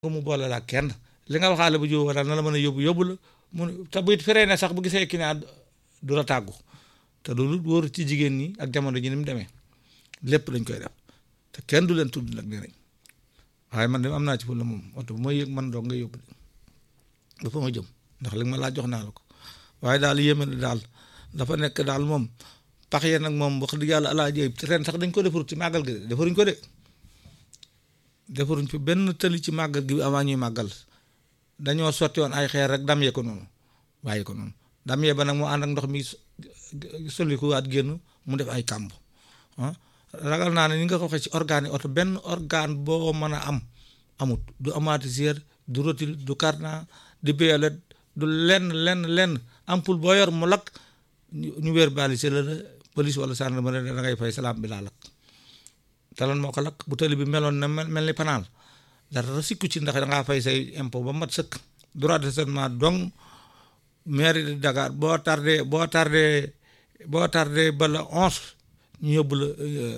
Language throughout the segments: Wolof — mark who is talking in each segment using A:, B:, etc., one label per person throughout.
A: nga mu boole la ak kenn li nga waxaale bu jiw daal na la mën a yóbbu yóbbu la mu te bu it feree ne sax bu gisee client du la tàggu te loolu wóor ci jigéen ñi ak jamono ji ni mu demee lépp dañ koy def te kenn du leen tudd nag nee nañ waaye man de am naa ci fu la moom oto bu ma yëg man doo nga yóbbu de ba fa ma jëm ndax li nga ma laa jox naa la ko waaye daal yéeme na daal dafa nekk daal moom pax yee nag moom wax dëgg yàlla alaa jëy ren sax dañ ko defarut ci màggal gi de defaruñ ko de defaruñ fi benn tëli ci màggal gi avant ñuy màggal dañoo sotti woon ay xeer rek dam yee ko noonu bàyyi ko noonu dam yee ba nag mu ànd ak ndox mi solikuwaat génn mu def ay kàmb ah ragal naa ne ni nga ko waxee ci organe yi oto benn organe boo mën a am amut du amatiseur du rotule du cardan du violet du lenn lenn lenn ampoule boo yor mu lakk ñu wéer balise la police wala gendarmerie da ngay fay salaam bi laa lakk te lan moo ko lakk bu tali bi meloon na mel ni panaal dara sikku ci ndax dangaa fay say impôt ba mat sëkk droit de stationnement donc mairie de Dakar boo tardé boo tardé boo tardé ba la onze ñu yóbbu la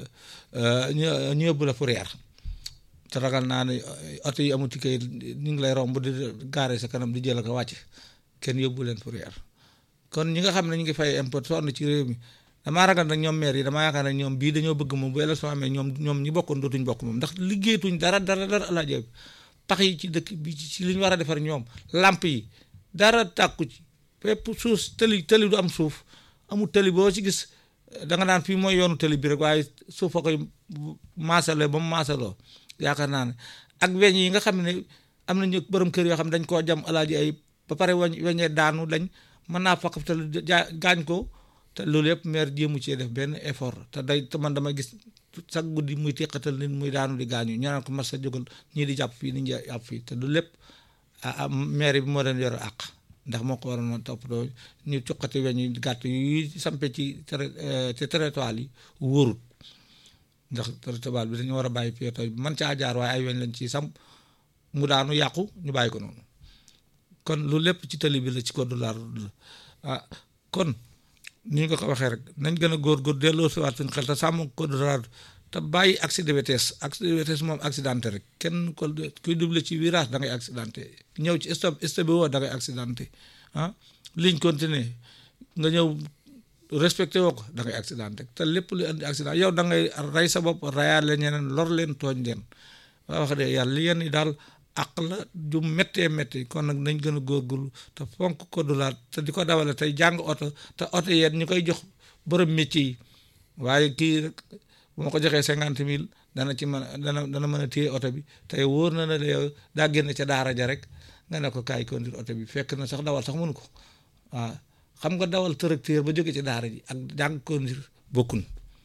A: ñu yóbbu la fourrière te ragal naa ne oto yi amuti kay ñu ngi lay romb di gaare sa kanam di jël ak a wàcc kenn yóbbu leen fourrière kon ñi nga xam ne ñu ngi fay impôt sonn ci réew mi damaa ragal nag ñoom maire yi damaa yaakaar ne ñoom bii dañoo bëgg moom bu élection amee ñoom ñoom ñi bokkoon dootuñ bokk moom ndax liggéeyatuñ dara dara dara alaajo bi pax yi ci dëkk bi ci li ñu war a defar ñoom làmp yi dara tàkku ci fépp suuf tëli tëli du am suuf amul tëli boo ci gis da nga naan fii mooy yoonu tëli bi rek waaye suuf a koy maasaloo ba mu maasaloo yaakaar naa ne ak weñ yi nga xam ne am nañu borom kër yoo xam dañ koo jam alaaji ay ba pare weñ weñee daanu dañ mën naa fakkatal jaa gaañ ko te loolu yëpp maire jéemu cee def benn effort te day te man dama gis sax guddi muy teqatal nit muy daanu di gaañu ñu naan ko mas sa jógal ñii di jàpp fii ni ñu jàpp fii te loolu lépp ah maire bi moo leen yor àq ndax moo ko waroon a toppatoo ñu cuqati weñ yu gàtt yu sampe ci ci territoire yi wóorut ndax territoire bi dañu war a bàyyi piéton bi man caa jaar waaye ay weñ lañ ci sam mu daanu yàqu ñu bàyyi ko noonu kon lu lépp ci tali bi la ci code de la route la ah kon ni nga ko waxee rek nañ gën a góor-góor delloo si waat suñu xel te sàmm code de la route te bàyyi accident de vitesse accident de vitesse moom accidenté rek kenn ko kuy double ci virage da ngay accidenté ñëw ci stop stop bi woo da ngay accidenté ah ligne continue nga ñëw respecté woo ko da ngay accidenté te lépp lu indi accident yow da ngay rey sa bopp reyaale ñeneen lor leen tooñ leen waa wax de yàlla li yenn yi daal àq la ju méttee métti kon nag nañ gën a góorgóorlu te fonk code de la te di ko dawale tey jàng oto te oto yeen ñu koy jox borom métier yi waaye kii rek bu ma ko joxee cinquante mille dana ci mën dana dana mën a téye oto bi tey wóor na ne yow daa génn ca daara ja rek nga ne ko kaay conduire oto bi fekk na sax dawal sax mënu ko waaw xam nga dawal tracteur ba jóge ci daara ji ak jàng conduire bokkun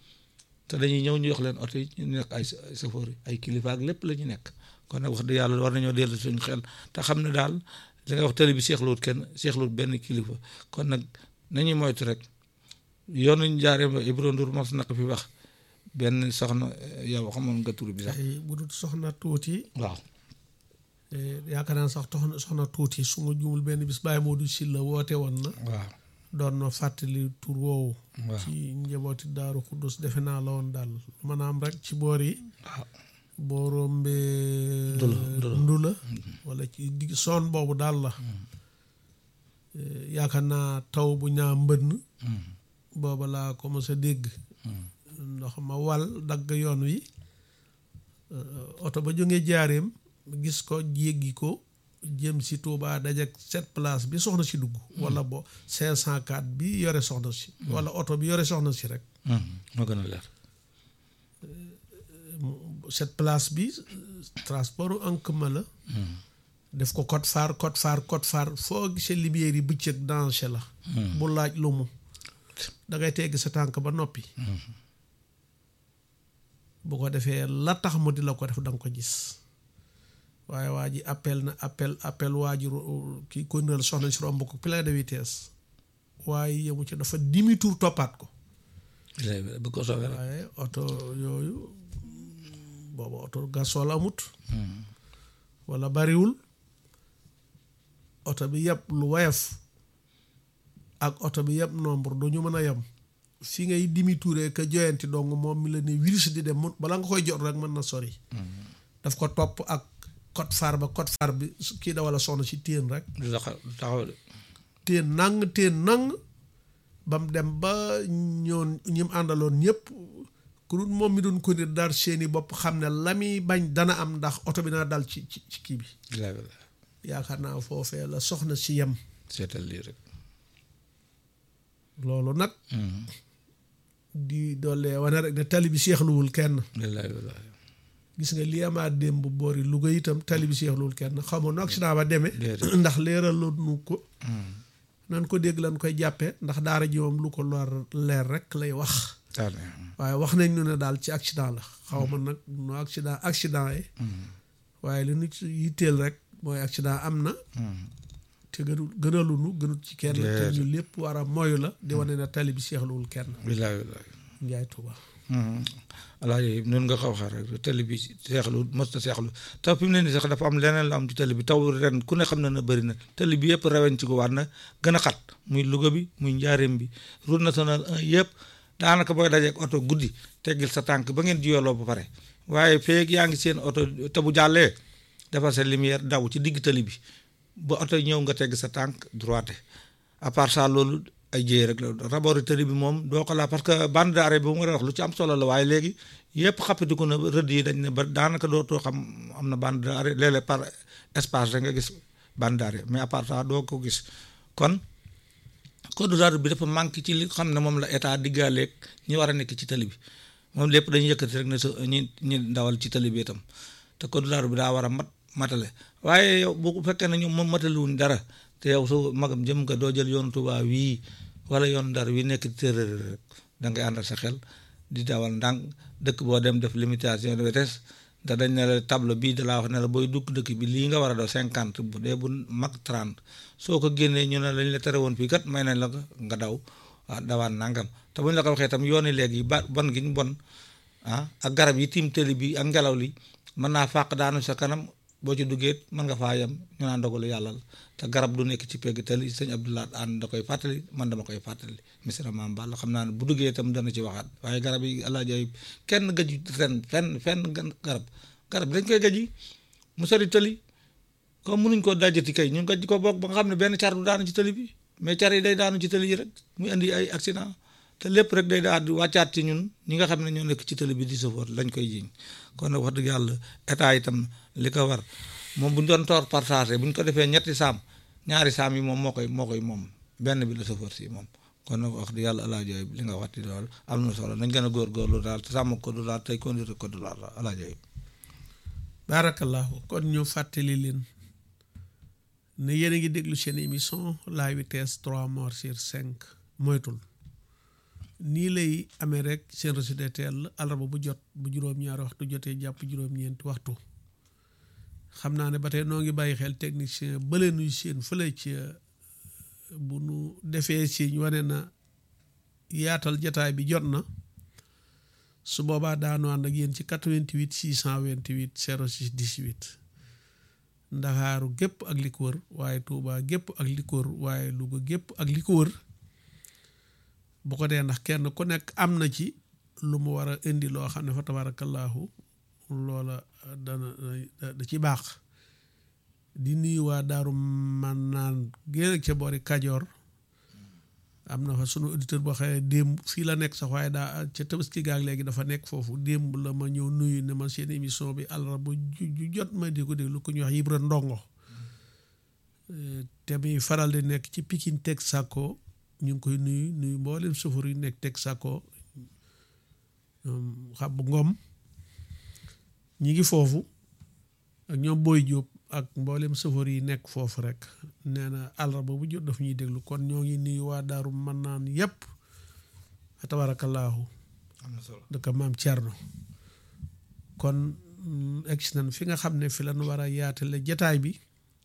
A: te dañuy ñëw ñu jox leen oto yi ñu nekk ay chauffeur ay kilifa ak lépp la ñu nekk kon nag wax dëgg yàlla war nañoo dellu suñu xel te xam ne daal li nga wax télé bi seexluwut kenn seexluwut benn kilifa kon nag nañuy moytu rek yoonu ñu jaaree ba Ibro Ndour mos na ko fi wax benn soxna yow xamoon nga tur bi sax.
B: bu dul soxna tuuti.
A: waaw.
B: yaakaar naa sax soxna soxna tuuti su ma juumul benn bis bàyyi moo du si la woote woon na.
A: waaw.
B: doon na fàttali tur woowu.
A: waaw
B: ci njabooti daaru Xuddus defe naa la woon daal maanaam rek ci boor yi.
A: waaw.
B: boo rombee.
A: Ndula Ndula
B: Ndula. wala ci digg soon boobu daal la. yaakaar naa taw bu ñaa mbënn. booba laa commencé dégg. ndox ma wal dagg yoon wi. oto ba jógee jaareem gis ko jéggi ko jëm si Touba dajak sept place bi soxna si dugg. wala bo 504 bi yore soxna si. wala oto bi yore soxna si rek.
A: moo gën a leer.
B: cette place bi transport en commun la. def ko code phare code phare code phare foo gisee lumière yi bëccëg danger la. bu laaj lu mu. da ngay teggi sa tànk ba noppi. bu ko defee la tax mu di la ko def da nga ko gis. waaye waa ji appel na appel appel waa ji kii kondiral soxna si romb ko plein de vitesse. waaye yemu ci dafa demi tour toppaat ko.
A: bu ko soobee rek.
B: waaye oto yooyu booba oto gasol amut wala bariwul oto bi yëpp lu woyof ak oto bi yëpp nombre du ñu mën a yem fi ngay dimi tuuree ka joyanti dong moom mi la ne virus di dem mun bala nga koy jot rek mën na sori daf ko topp ak code phare ba code phare bi kii da wala soxna si téen rek
A: du taxaw du taxaw de
B: téen nang téen nang ba mu dem ba ñoon ñi mu àndaloon ñëpp ku dul moom mi doon ko ni dar seeni bopp xam ne la muy bañ dana am ndax oto bi naa dal ci ci ci kii bi
A: bilaay bilaay
B: yaakaar naa foofee la soxna si yem
A: seetal lii rek
B: loolu nag di doole wane rek ne tali bi seexluwul kenn
A: bilaay bilaay
B: gis nga li amaat démb boori Louga itam tali bi seexluwul kenn xamoon na accident ba demee
A: Déedéet.
B: ndax leeraloon nu ko nan ko dégg lan koy jàppee ndax daara ji moom lu ko lor leer rek lay wax
A: daal
B: waaye wax nañ ñu ne daal ci accident la xaw ma nag nu accident accident yi waaye li nu ci yitteel rek mooy accident am na te gënul gënalunu gënut ci kenn te
A: Déedéet.
B: ñu lépp war a moyu la di wane ne tali bi seexluwul kenn
A: bilaay bilaay
B: njaay tuba
A: alaaji noonu nga xaw xar rek télé bi seexlu mos ta seexlu taw fi mu ne nii sax dafa am leneen la am ci télé bi taw ren ku ne xam na ne bëri na télé bi yëpp rewen ci ko waat na gën a xat muy Louga bi muy njaareem bi route nationale 1 yëpp daanaka booy dajeek oto guddi teggil sa tànk ba ngeen jiyoloo ba pare waaye feeg yaa ngi seen oto te bu jàllee defar sa lumière daw ci digg télé bi ba oto ñëw nga tegg sa tànk droite à part ça loolu ay jéey rek la rabori tëri bi moom doo ko laa parce que bande d'arrêt bi mu nga wax lu ci am solo la waaye léegi yëpp xappatiku na rëdd yi dañ ne ba daanaka dootoo xam am na bande d'arrêt léeg-léeg par espace rek nga gis bande d'arrêt mais à part ça doo ko gis kon code de la route bi dafa manqué ci li xam ne moom la état diggaaleeg ñi war a nekk ci tali bi moom lépp dañuy yëkkati rek ne sa ñi ñi ndawal ci tali bi itam te code de la route bi daa war a mat matale waaye yow bu fekkee ne ñoom moom mataliwuñ dara te yow su magam jëm nga doo jël yoonu Tuubaa wii wala yoonu Ndar wi nekk tërër rek da ngay àndal sa xel di dawal ndànk dëkk boo dem def limitation de vitesse te dañ ne la tableau bii da laa wax ne la booy dugg dëkk bi lii nga war a daw cinquante bu dee bu mag trente soo ko génnee ñu ne lañ la tere woon fii kat may nañ la ko nga daw ah dawaan nangam te buñ la ko waxee tam yooni léegi ba bon gi ñu bon ah ak garab yi tiim tëli bi ak ngelaw li mën naa fàq daanu sa kanam boo ci duggee mën nga faa yem ñu naan dogalu yàlla la te garab du nekk ci pegg tëli sëñ Abdoulaye ànd da koy fàttali man dama koy fàttali misra maam Balla xam naa ne bu duggee itam dana ci waxaat waaye garab yi alaaji ay kenn gëju ren fenn fenn gan- garab garab dañ koy gëji mu sori tëli comme mënuñ koo dajati kay ñu gëj ko bokk ba nga xam ne benn car du daanu ci tëli bi mais car yi day daanu ci tëli yi rek muy indi ay accident te lépp rek day daal di wàccaat ci ñun ñi nga xam ne ñoo nekk ci tëli bi di sofóor lañ koy jiñ kon nag wax dëgg yàlla état itam li ko war moom bu ñu doon toor partagé bu ñu ko defee ñetti saam ñaari saam yi moom moo koy moo koy moom benn bi la sofóor si moom kon nag wax dëgg yàlla alaajo yi li nga waxti daal am na solo nañ gën a góorgóorlu daal te sàmm ko du daal tey conduire ko du daal alaajo yi
B: baarakallahu kon ñu fàttali leen ne yéen a ngi déglu seen émission la vitesse trois morts sur cinq moytul nii lay amee rek seen résidentiel alarba bu jot bu juróom-ñaari waxtu jotee jàpp juróom-ñeenti waxtu xam naa ne ba tey noo ngi bàyyi xel technicien bële nuy seen fële ci bu nu defee si wane na yaatal jataay bi jot na su boobaa daanu ànd ak yéen ci 88 628 06 18 ndaxaaru gépp ak li ko wër waaye Tuubaa gépp ak li ko wër waaye Luga gépp ak li ko wër bu ko dee ndax kenn ku nekk am na ci lu mu war a indi loo xam ne fa tabaarakallaahu loola dana da ci baax di nuyu waa daaru man naan génn ca boori Kajoor am na fa sunu auditeur boo xam ne démb fii la nekk sax waaye daa ca tabaski gaag léegi dafa nekk foofu démb la ma ñëw nuyu ne ma seen émission bi àllarba ju jot ma di ko déglu ku ñuy wax Ibra Ndongo te muy faral di nekk ci Pikine Texaco ñu ngi koy nuyu nuyu mboolem sufur yi nekk Texaco xab ngom ñi ngi foofu ak ñoom Boy Diop ak mboolem sëfoor yi nekk foofu rek nee na àllarba bu jot daf ñuy déglu kon ñoo ngi nuyu waa daaru mën naan yépp tabaarakallaahu
A: am na solo
B: dëkk maam Thierno kon egsi nañ fi nga xam ne fi lañ war a yaatale jataay bi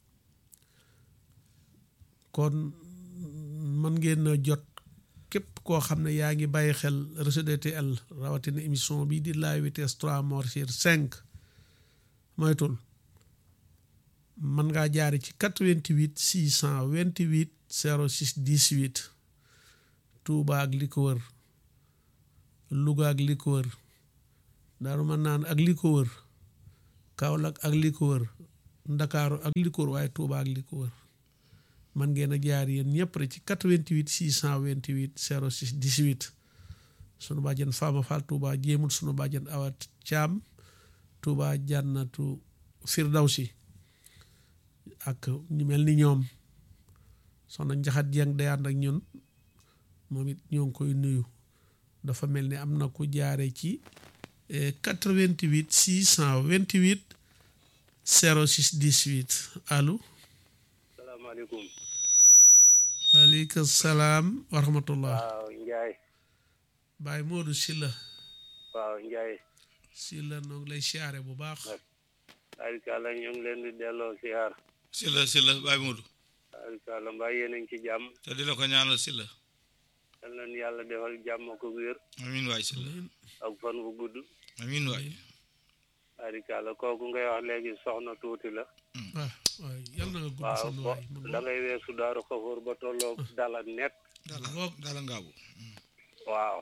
B: kon mën ngeen a jot képp koo xam ne yaa ngi bàyyi xel réseau DTL rawatina émission bi di la vitesse trois morts sur cinq moytul mën ngaa jaari ci 88 628 06 18 Touba ak li ko wër Louga ak li ko wër Daaru Manaan ak li ko wër Kaolack ak li ko wër ndakaaru ak li ko wër waaye Touba ak li ko wër man ngeen a jaar yéen ñëpp rek ci 88 628 06 18 sunu bàjjen Fama Fall Touba jéemul sunu bàjjen Awa Caam Touba jànnatu Firdawsi ak ñu mel ni ñoom soxna Njaxat Jeng day ànd ak ñun moom it ñoo ngi koy nuyu dafa mel ni am na ku jaare ci 88 628 06 18 allo
C: salaamaaleykum
B: aleykum salaam wa rahmatullah
C: waaw Njaay
B: Baay Moodu Silla
C: waaw Njaay
B: Silla noo ngi lay siyaare bu baax
C: arikàlla ñu ngi leen di delloo siyaar
A: si la si la Baye Modou
C: arikàlla mbaa yéen a ngi ci jàmm
A: te di la ko ñaanal si la
C: yal nañu yàlla defal jàmm ko wér
A: amiin waay si la
C: ak fan bu gudd
A: amiin waay
C: arikàlla kooku ngay wax léegi soxna tuuti la
B: waaw waaw yal na nga gudd
C: waaw
B: fan
C: bo
B: waay mu
C: da ngay weesu daaru xafoor ba tolloog dala net
A: dala
B: Ngoog.
A: dala ngaabu
C: waaw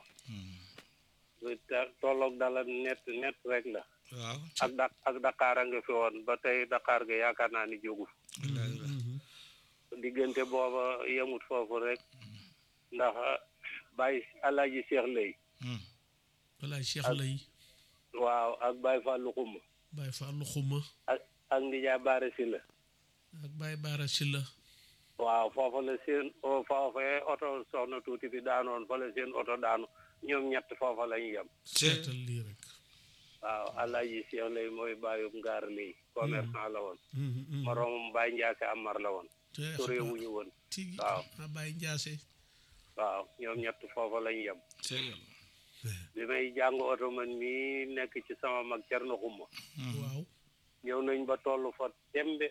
C: lu te- tolloog dala net net rek la
A: waaw
C: ak da ak Dakar a nga fi woon ba tey Dakar ga yaakaar naa ni jógu
A: wallaay wallaay
C: diggante booba yemut foofu rek ndax Baye Alaaji Cheikh Lay
B: walaay Cheikh lay
C: waaw ak Baye Fallou Xuma
B: Baay Fallu Xuma
C: ak ak Ndiaye Baare Sylla
B: ak Baay Baara Silla
C: waaw foofa la seen o foofee oto soxna tuuti bi daanoon fa la seen oto daanu ñoom ñett foofa lañu yem
B: seetal lii rek
C: waaw Alaaji Cheikh Lay mooy bàyyum ngaar lay commerçant la woon
B: Mhm, mhm.
C: moroomam Baye Ndiaase Amar la woon
B: te
C: sore
B: xabaar
C: wuñu woon
B: tigi
C: waaw.
B: a Baay Njaase
C: waaw ñoom ñett foofa lañu yem
A: c'est yàlla
C: bi may jàng oto man mii nekk ci sama mag Cerno Xuma
B: waaw
C: ñëw nañ ba toll fa tembe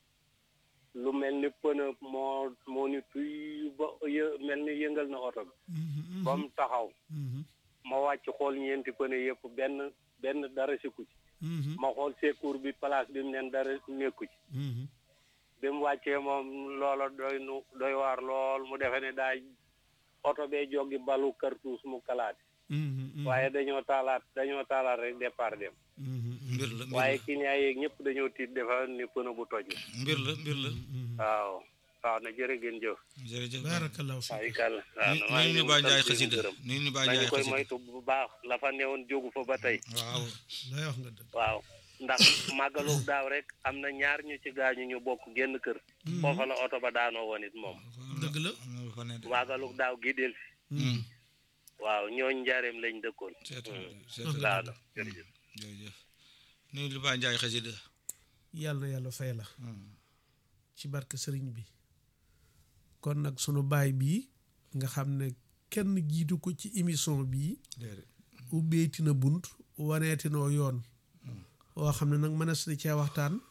C: lu mel ni pënë moo moo ni tuy ba yë mel ni yëngal na oto bi
B: Mhm, mhm,
C: ba mu taxaw
B: mhm,
C: ma wàcc xool ñeenti pënë yëpp benn benn dara sikku ci
B: mhm,
C: ma xool secours bi place bi mu neen dara nekku ci
B: mhm.
C: bi mu wàccee moom loola doy nu doy waar lool mu defe ne daa oto bee joggi balu cartouche mu kalaate
B: Mhm, mhm,
C: waaye dañoo taalaat dañoo taalaat rek départ dem
B: mhm, mhm.
A: mbir la mbir
C: waaye
A: la
C: client yeeg ñëpp dañoo tiit defa ni pënë bu toj la
A: mbir la mbir la
C: waaw waaw na jërë ngeen jëf
A: jërëjëf
B: barakallahu
C: waaw
B: fiik
C: ikal waaw
A: ni
C: maa
A: ni
C: ngi
A: ñu Baye Ndiaye
C: sant di
A: xasida
C: gërëm.
A: ni ñu Baye
C: nañu
A: Ndiaye
C: koy
A: xasida
C: moytu bu baax la fa newoon jógu fa ba tey
A: waaw
B: lay wax nga dëgg
C: waaw ndax màggalu daaw rek am na ñaar ñu ci gaañu ñu bokk génn kër foofa la oto ba daanoo woon it moom
B: dëgg la
A: am na lu fa ne de
C: màggalu daaw gi del si waaw ñooñ njaareem lañ dëkkoon
A: seetal
C: Hmm.
A: seetal
C: waaw na jërëjëf
A: jërëjëf ni ñu Baye Ndiaye xasida
B: yàlla na yàlla fay la ci barke sëriñ bi kon nag sunu baay bii nga xam ne kenn jiitu ko ci émission bii
A: déedéet
B: ubbeeti na bunt waneeti noo yoon woo xam ne nag mënees na cee waxtaan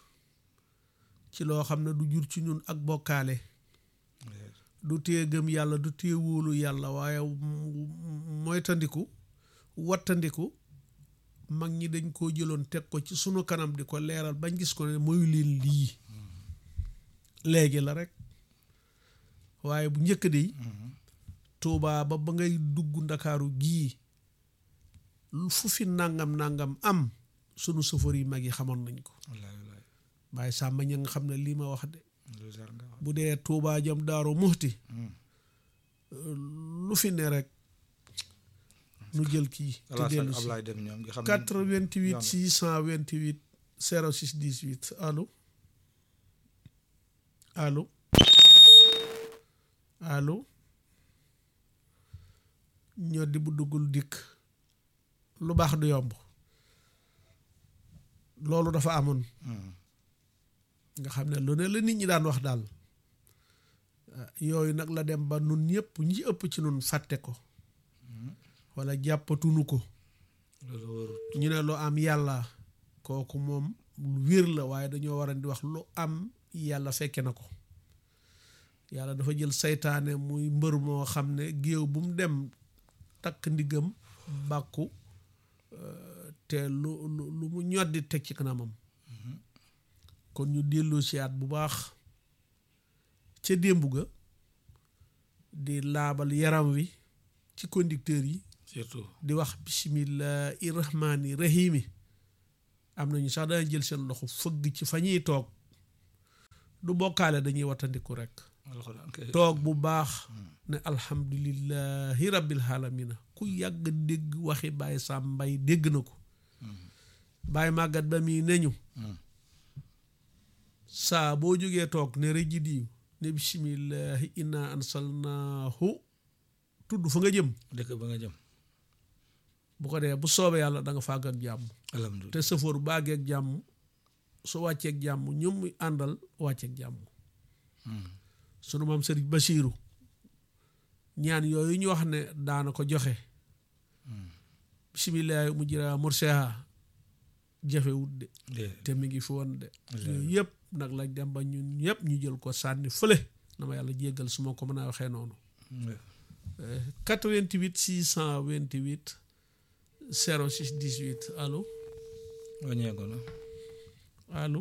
B: ci loo xam ne du jur ci ñun ak bokkaale
A: déedéet
B: du tee gëm yàlla du tee wóolu yàlla waaye m- moytandiku wattandiku mag ñi dañ koo jëloon teg ko ci sunu kanam di ko leeral bañ gis ko ne mooy leen lii léegi la rek waaye bu njëkk di Tuubaa ba ba ngay dugg ndakaaru gii fu fi nangam nangam am sunu sëfër yi mag yi xamoon nañ ko
A: wallaay wallaay
B: waaye sàmba ña nga xam ne lii ma wax de
A: lu jar nga wax
B: bu dee Tuubaa jëm daaru muxti lu fi ne rek nu jël kii te
A: Alassane
B: dellu si
A: Ablaye dem ñoom nga xam ne
B: 88 628 06 18 allo allo allo ñoo di bu duggul dikk lu baax du yomb loolu dafa amoon
A: Hmm.
B: nga xam ne lu ne la nit ñi daan wax daal ah, yooyu nag la dem ba nun ñëpp ñi ëpp ci nun fàtte ko wala jàppatunu ko
A: loolu wóorul
B: ñu ne lu am yàlla kooku moom lu wér la waaye dañoo war a di wax lu am yàlla fekke na ko yàlla dafa jël saytaane muy mbër moo xam ne géew bu mu dem takk ndiggam bàkku euh, te lu lu lu mu ñoddi teg ci kanamam kon ñu dellu siyaat bu baax ca démb ga di laabal yaram wi ci conducteur yi
A: surtout
B: di wax bisimillahi rahmaani rahimi am nañu sax dana jël seen loxo fëgg ci fa ñuy toog du bokkaale dañuy wattandiku rek
A: alxuraan kay
B: toog bu baax ne alhamdulillahi rabbil alamina ku yàgg dégg waxi Baye Sam Mbay dégg na ko Baye màggat ba mii ne ñu saa boo jógee toog ne rëji diw ne bisimillahi inna ansalnaahu tudd fa nga jëm
A: dëkk ba nga jëm
B: bu ko dee bu soobee yàlla da nga fàgg ak jàmm
A: alhamdulilah
B: te sëfoor bu baagee ak jàmm su wàcceeg jàmm ñoom muy àndal wàcceeg jàmm sunu maam sëriñ Basiiru ñaan yooyu ñu wax ne daana ko joxe bisimillahi mu jira murseha jafewut de
A: déedéet
B: te mi ngi fi woon de yooyu yëpp nag lañ dem ba ñun ñëpp ñu jël ko sànni fële na ma yàlla jéggal su ma ko mën a waxee noonu 88 628 06 18 allo
A: wàññeeku na
B: allo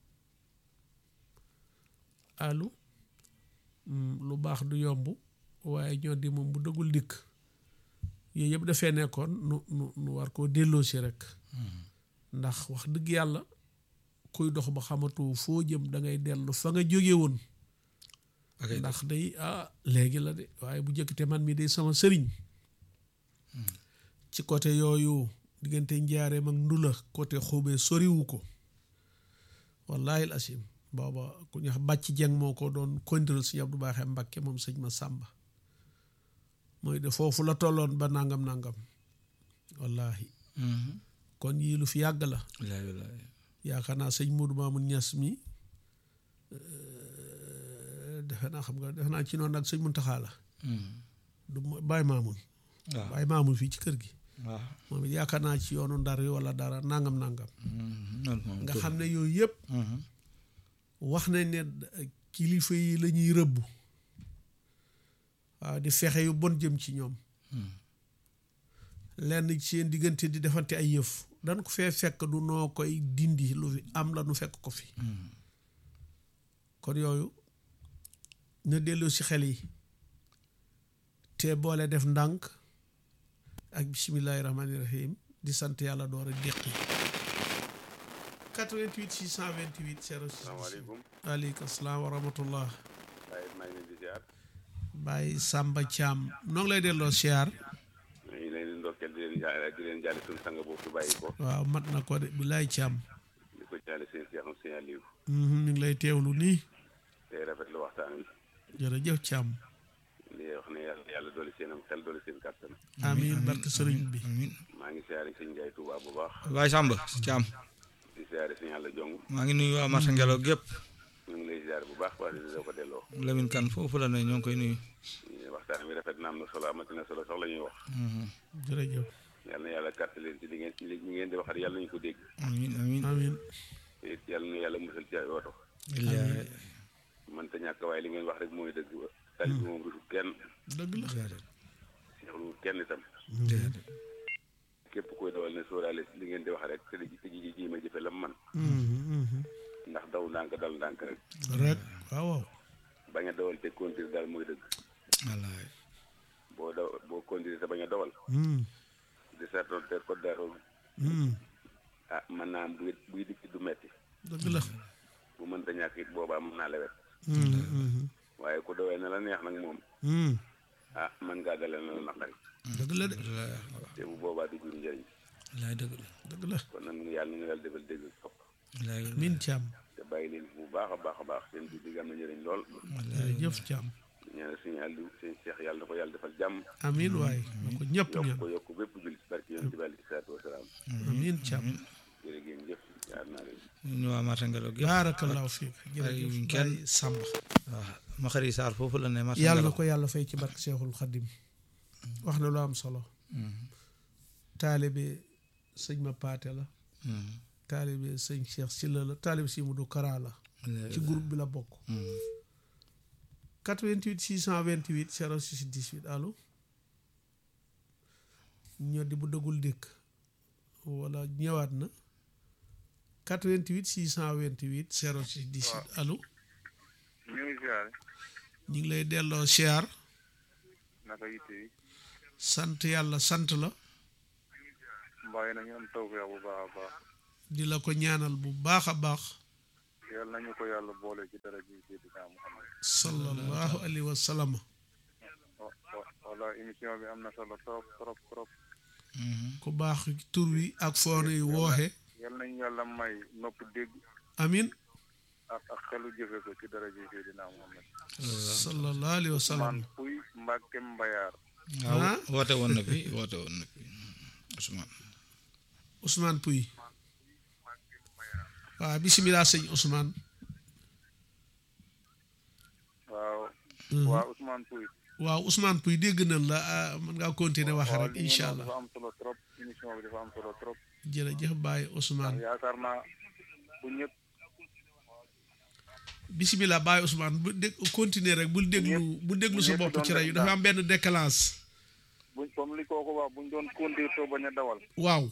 B: allo Hmm, lu baax du yomb waaye ñoo di moom bu dëggul dikk yooyu yëpp dafee nekkoon nu nu nu war koo delloosi rek ndax wax dëgg yàlla kuy dox ba xamatu foo jëm da ngay dellu fa nga jóge woon
A: ok
B: ndax day ah léegi la de waaye bu njëkk te man mi day sama sëriñ ci côté yooyu diggante njaareem ak ndula côté xubee soriwu ko wallahi al asim booba ku ñuy wax bàcc jeng moo ko doon contrôle si Abdou Baaxe Mbakke moom sëñ ma sàmba mooy de foofu la tolloon ba nangam nangam wallahi kon yii lu fi yàgg la
A: wallaahi wallaahi
B: yaakaar naa sëñ Modou Mamoun Niass mi euh, defe naa xam nga defe naa ci noonu nag sëñ Muntaxa la du mo- Baye Mamoun
A: waaw
B: Baye Mamoun fii ci kër gi
A: waaw
B: moom it yaakaar naa ci yoonu ndar yi wala dara nangam nangam
A: noonu moom
B: nga xam ne yooyu yëpp
A: Mhm.
B: wax nañ ne kilifa yi la ñuy rëbb waaw di fexe yu bon jëm ci ñoom lenn ci seen diggante di defante ay yëf dan ko fee fekk du noo koy dindi lu fi am la nu fekk ko fi kon yooyu na delloo si xel yi te boole def ndànk ak bisimillahi rahmaani rahim di sant yàlla door a déqi 88 628 06
D: salaamaaleykum
B: waaleykum salaam wa rahmatullah
D: waaye maa ngi leen di ziar
B: Baye Samba Thiam noo ngi lay delloo siyaar
D: ñu ngi leen di ndokkeel di leen jaale di leen jaale suñu sang boobu fi bàyyi ko
B: waaw mat na ko de bilaay Thiam
D: di ko jaale seen seexam seen Aliou
B: Mhm, ñu ngi lay teewlu nii
D: tey rafetlu waxtaan wi
B: jërëjëf Thiam
D: di wax ne yàlla yàlla dooli seenam xel dooli seen kàttan
B: amiin barke sëriñ bi
A: amiin
D: maa ngi siyaare sëñ Ndiaye Touba bu baax
A: Baye Samba Thiam
D: di siyaare sëñ Yàlla Jong
A: maa ngi nuyu waa marché Ngelaw gépp
D: ñu ngi lay siyaare bu baax wax di ko delloo
A: Lamine Kane foofu la ne ñoo ngi koy nuyu
D: waxtaan wi rafet na am na solo amati na solo sax la ñuy wax
B: jërëjëf
D: yàlla na yàlla kàtt leen ci li ngeen ci li ngeen di waxat yàlla nañu ko dégg
A: amiin amiin
B: amiin
D: te it yàlla na yàlla musal ci ay oto
A: Illaahi
D: man te ñàkk waaye li ngeen wax rek mooy dëgg ba tali bi moom rusul kenn
B: dëgg la
A: déedéet
D: seexluwul kenn itam
A: déedéet
D: képp koy dawal ne sóoraale li ngeen di wax rek te di te ji ji ma jëfe lam man
B: Mhm, mhm.
D: ndax daw ndànk dal ndànk rek
B: rek waaw waaw
D: bañ a dawal te conduire daal mooy dëgg
A: wallaahi
D: boo daw boo conduire te bañ a dawal
B: Mhm,
D: di seetoon te ko daaroon
B: mhm.
D: ah mën naa am buy buy dikk du metti
B: dëgg la
D: bu mënta ñàkk it boobaa mën naa lewet
B: Mhm, mhm.
D: waaye ku dawee na la neex nag moom
B: Mhm.
D: ah mën ngaa dalee na la naqari
B: dëgg la de
A: wallaahi
D: te bu boobaa du jur njëriñ
A: wallaahi dëgg la
B: dëgg la
D: kon nag yàlla na yàlla defal dégg topp
A: wallaahi
B: min Thiam
D: te bàyyi leen fi bu baax a baax a baax seen bi digg am na njëriñ lool
B: jërëjëf Thiam
D: ñaanal suñu àllu seen seex yàlla na ko yàlla defal jàmm
B: amiin waay na ko ñëpp
D: yokk
B: ñaan
D: ko yokk bépp jullit barke yonent bi alayhi salaatu wasalaam
B: amiin Thiam
D: jërë ngeen jëf jaar naa leen
A: ñu waa marché Ngelaw gépp
B: baarakallaahu fiik
A: bàyyiwuñ
B: jërëjëf
A: kenn.
B: Baye Samba
A: waaw ma xëri Sarr foofu la ne marché
B: yàlla na
A: Ngelaw
B: ko yàlla fay ci barke Seexul Xadim wax na lu am solo taalibe sëñ ma paate la taalibe sëñ Cheikh Silla la taalibe si Mudu Kara la ci groupe bi la bokk 88 628 06 18 allo ñoo di bu dëggul dëkk wala ñëwaat na 88 628 06 18 allo
E: ñu ngi siyaare
B: ñu ngi lay delloo siyaar
E: naka yitte yi
B: sant yàlla sant la
E: mbaa nañu am taw bu baax a baax
B: di la ko ñaanal bu baax a baax
E: yal nañu ko yàlla boole ci dara ji Seydina Muhammad
B: sallallahu alayhi wa sallam
E: wa- wa- wala émission bi am na solo trop trop trop
B: ku baax tur wi ak foon yi wooxe
E: yal nañu yàlla may nopp dégg
B: amin
E: ak ak xelu jëfe ko ci dara ji Seydina Muhammad
B: sallallahu alayhi wa sallam
E: man puy Mbàkke Mbayaar
B: Ah.
A: waaw woote woon na fi woote woon na fi Ousmane
B: Ousmane Pouy waaw bisimilah sëñ Ousmane
E: waaw
B: Mhm.
E: waa Ousmane Pouy
B: waaw Ousmane Pouy dégg nañ la ah, mën ngaa continuer wax
E: waaw
B: rek
E: li ngeen
B: incha
E: wax
B: allah
E: dafa am solo trop émission bi dafa am solo trop
B: jërëjëf Baye Ousmane
E: yaakaar naa bu ñëpp
B: bisimilah Baye Ousmane bu dég continuer rek bul déglu bul déglu sa
E: ñëpp
B: bopp
E: doon
B: ci rajo
E: def
B: dafa am benn décalage
E: buñ comme li kooku wax buñ doon conduire to bañ a dawal
B: waaw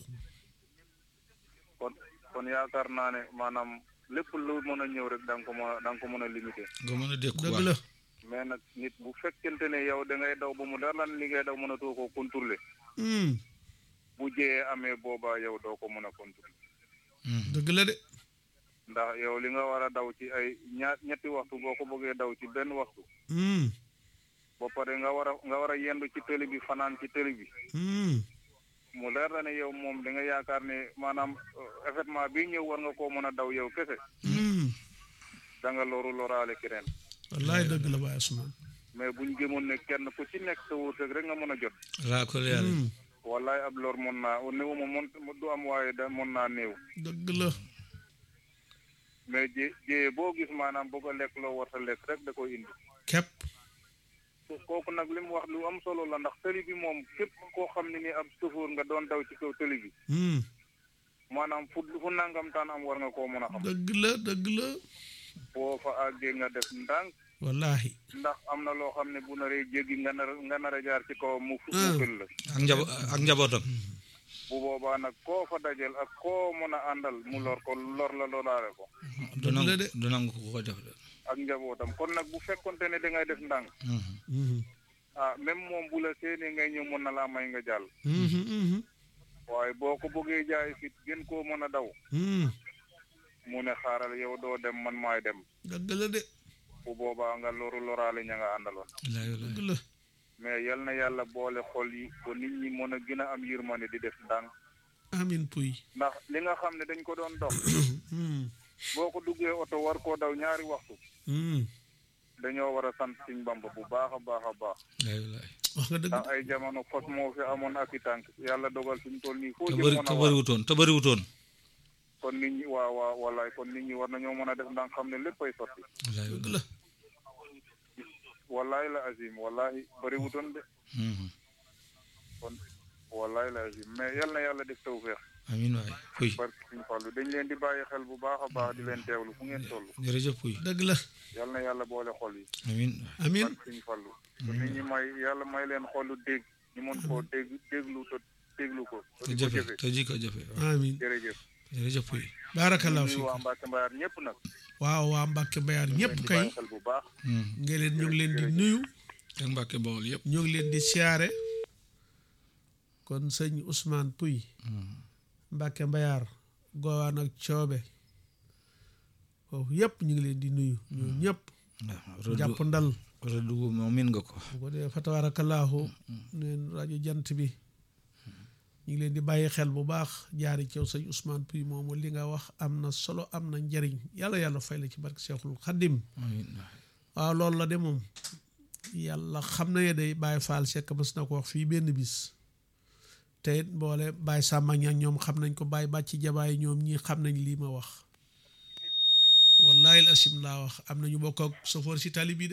E: kon kon yaakaar naa ne maanaam lépp lu mën a ñëw rek da nga ko mën a da nga ko mën a limité
A: nga mën a dékku
B: dëgg
A: waaw
B: la
E: mais nag nit bu fekkente ne yow da ngay daw ba mu dara lan li ngay daw mënatoo koo contrôler
B: Hmm,
E: bu jëyee amee boobaa yow doo ko mën a contrôler
B: dëgg la de
E: ndax yow li nga war a daw ci ay ñaar ñetti waxtu boo ko bëggee daw ci benn waxtu
B: Hmm,
E: ba pare nga war a nga war a yendu ci tëli bi fanaan ci tëli bi
B: hmm,
E: mu leer la ne yow moom da nga yaakaar ne maanaam euh, événement bi ñëw war nga koo mën a daw yow kese
B: hmm.
E: da nga loru loraale keneen
B: wallaay dëgg la Baye Ousmane
E: mais buñ gëmoon ne kenn ku ci nekk sa wërsëg rek nga mën a jot
A: raakol yàlla
B: Hmm,
E: wallaay ab lor mën naa néew ma mën du am waaye da mën naa néew
B: dëgg la
E: mais jé jéyee boo gis maanaam boo ko lekk loo war sa lekk rek da koy indi
B: képp
E: kooku nag li mu wax lu am solo la ndax tëli bi moom képp koo xam ne ni ab chauffeur nga doon daw ci kaw tëli bi
B: Hmm,
E: maanaam fu fu nangam taan am war nga koo mën a xam
B: dëgg la dëgg la
E: boo fa àggee nga def ndànk
B: wallahi
E: ndax am na loo xam ne bu naree jéggi nga nar nga nar a jaar ci kaw mu fu
B: Ah.
E: mu fël la
A: ak njabo ak njabootam
E: bu boobaa nag koo fa dajel ak koo mën a àndal mu lor ko lor la loraale ko
A: du
B: Dëgg la
A: nangu
B: de.
A: du nangu ko ko def de
E: ak njabootam kon nag bu fekkonte ne dangay def ndànk
A: Mhm.
B: Mhm,
E: ah même moom bu la séenee ngay ñëw mën na laa may nga jàll
B: mhm, mhm,
E: waaye boo ko bëggee jaay fit gën koo mën a daw
B: hmm.
E: mu ne xaaral yow doo dem man maay dem
B: dëgg la de
E: bu boobaa nga loru loraale ña nga àndaloon
A: Wallaay, wallaay.
B: dëgg la
E: mais yal na yàlla boole xol yi ba nit ñi mën a gën a am yërmande di def ndànk
B: amin Pouy
E: ndax li nga xam ne dañ ko doon dox
B: Hmm,
E: boo ko duggee oto war koo daw ñaari waxtu
B: hmm.
E: dañoo war a sant Sëñ Bamba bu baax a baax a baax
A: Wallaay, wallaay.
B: wax nga dëgg
E: ndax ay jamono fos moo fi amoon ak i tànk yàlla dogal fi mu toll nii foo
A: te
E: jëm
A: bëri
E: mën
A: te
E: a war
A: bëriwutoon te bëriwutoon
E: kon nit ñi waa waa wallaay kon nit ñi war nañoo mën a def ndànk xam ne léppay sotti
A: Wallaay,
B: dëgg
A: wallaay.
B: la
E: wallaay la azim wallaay bëriwutoon de
A: Mhm.
E: kon wallaay la azim mais yal na yàlla def tawfeex
A: amiin waay puy
E: barke Sëñ Fallu dañ leen di bàyyi xel bu baax a baax di leen teewlu fu ngeen toll
A: jërëjëf puy
B: dëgg la
E: yal na yàlla boole xol yi
A: amiin
B: amin
E: barke Sëñ Fallu te nit ñi may yàlla may leen xolu dégg ñu mën koo dégg déglu te déglu ko
A: te
E: te di ko
A: jëfe
E: jëfe
A: te ji ko jëfe waaw
B: amin
E: jërëjëf
A: jërëjëf puy
B: baarakallahu
E: nuyu
B: fiik
E: waa Mbacke Mbayar ñëpp nag
B: waaw waa Mbàkke Mbayaar ñëpp
E: di
B: kay
E: bàyyi xel bu baax
A: Mhm.
B: nga leen ñu ngi leen di nuyu
A: ak Mbàkke Bawol yëpp
B: ñu ngi leen di siyaare kon sëñ Ousmane Pouy Mbàkke Mbayaar Gowaan ak Coobe foofu yëpp ñu ngi leen di nuyu ñoo ñëpp
A: waaw
B: jàpp
A: rëddu
B: ndal
A: rëddu wu moom min nga ko
B: bu ko dee fa tabaarakallaahu neen rajo jant bi ñu ngi leen di bàyyi xel bu baax jaari cew sëñ Ousmane Pouy moomu li nga wax am na solo am na njariñ yàlla yàlla fay la ci barke Seexul Xaddim
A: amiin waay.
B: waaw loolu la de moom yàlla xam na ne day Baye Fall Seck mas na ko wax fii benn bis te it boole Baye Samba Niang ñoom xam nañ ko Baye Bàcci Jabaay ñoom ñii xam nañ lii ma wax wallahi asim laa wax am nañu bokk ak sofoor si tali bi de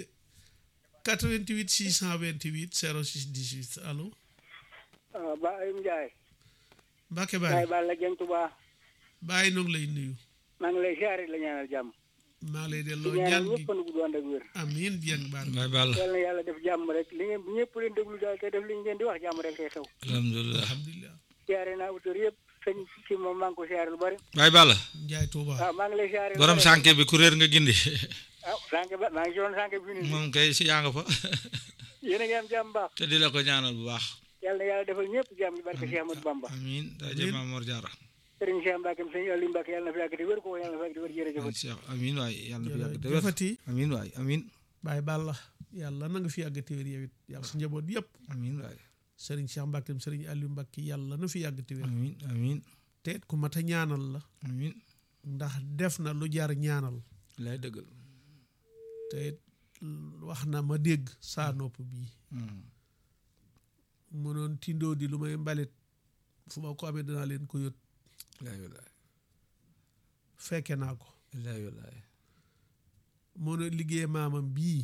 B: 88 628 06 18 allo
F: ah Ba Ayim Ndiaye.
B: Mbacke
F: Baye
B: Baye
F: Balla Dieng Touba.
B: Baye noo ngi lay nuyu
F: maa ngi lay ziare la ñaanal jàmm.
B: maa ngi lay
F: di
B: delloo
F: ñaanal
B: ñaan gi
F: ñëpp fan gudd ànd ak wér.
B: amiin bien baar
A: Baay Balla
F: yal na yàlla def jàmm rek li ngeen ñëpp leen déglu daal te def li ñu leen di wax jàmm rek tey xew.
A: alhamdulilah
B: alhamdulilah
F: ziare naa auteur yëpp sëñ ci moom maa ngi ko ziare lu bari.
A: Baay Balla
B: Njaay Touba
F: waaw maa ngi lay ziare. lu
A: borom
F: bari.
A: sànke bi ku réer nga gindi
F: ah sànq ba maa ngi ci doon sànq bi nii.
A: moom kay si yaa nga fa
F: yéen a ngi am jàmm baax.
A: te di la ko ñaanal bu baax
F: yal na yàlla defal ñëpp jàmm ci barke Cheikh Ahmadou Bamba.
A: amiin daa jëm Maam Mor Jaara
F: Serigne Cheikh Mbacke sëñ Aliou Mbacke yàlla na fi yàgg te wér ko yàlla na fi yàgg te wér jërëjëf
A: Cheikh amiin waay yàlla na fi yàgg te wér
B: jëfati
A: amiin waay amiin
B: Baye Balla yàlla na nga fi yàgg te wér yow it yàlla sa njaboot yëpp
A: amiin waay
B: Serigne Cheikh Mbacke Serigne Aliou Mbacke yàlla na fi yàgg te wér
A: amiin amiin
B: te it ku mat a ñaanal la
A: amiin
B: ndax def na lu jar ñaanal
A: lay dëggal
B: te it wax na ma dégg saa nopp bii mënoon tindoo di lu may mbalit fu ma ko amee danaa leen ko yót
A: laay wallaay
B: fekke naa ko
A: laay wallaay
B: mënoon liggéey maamam bii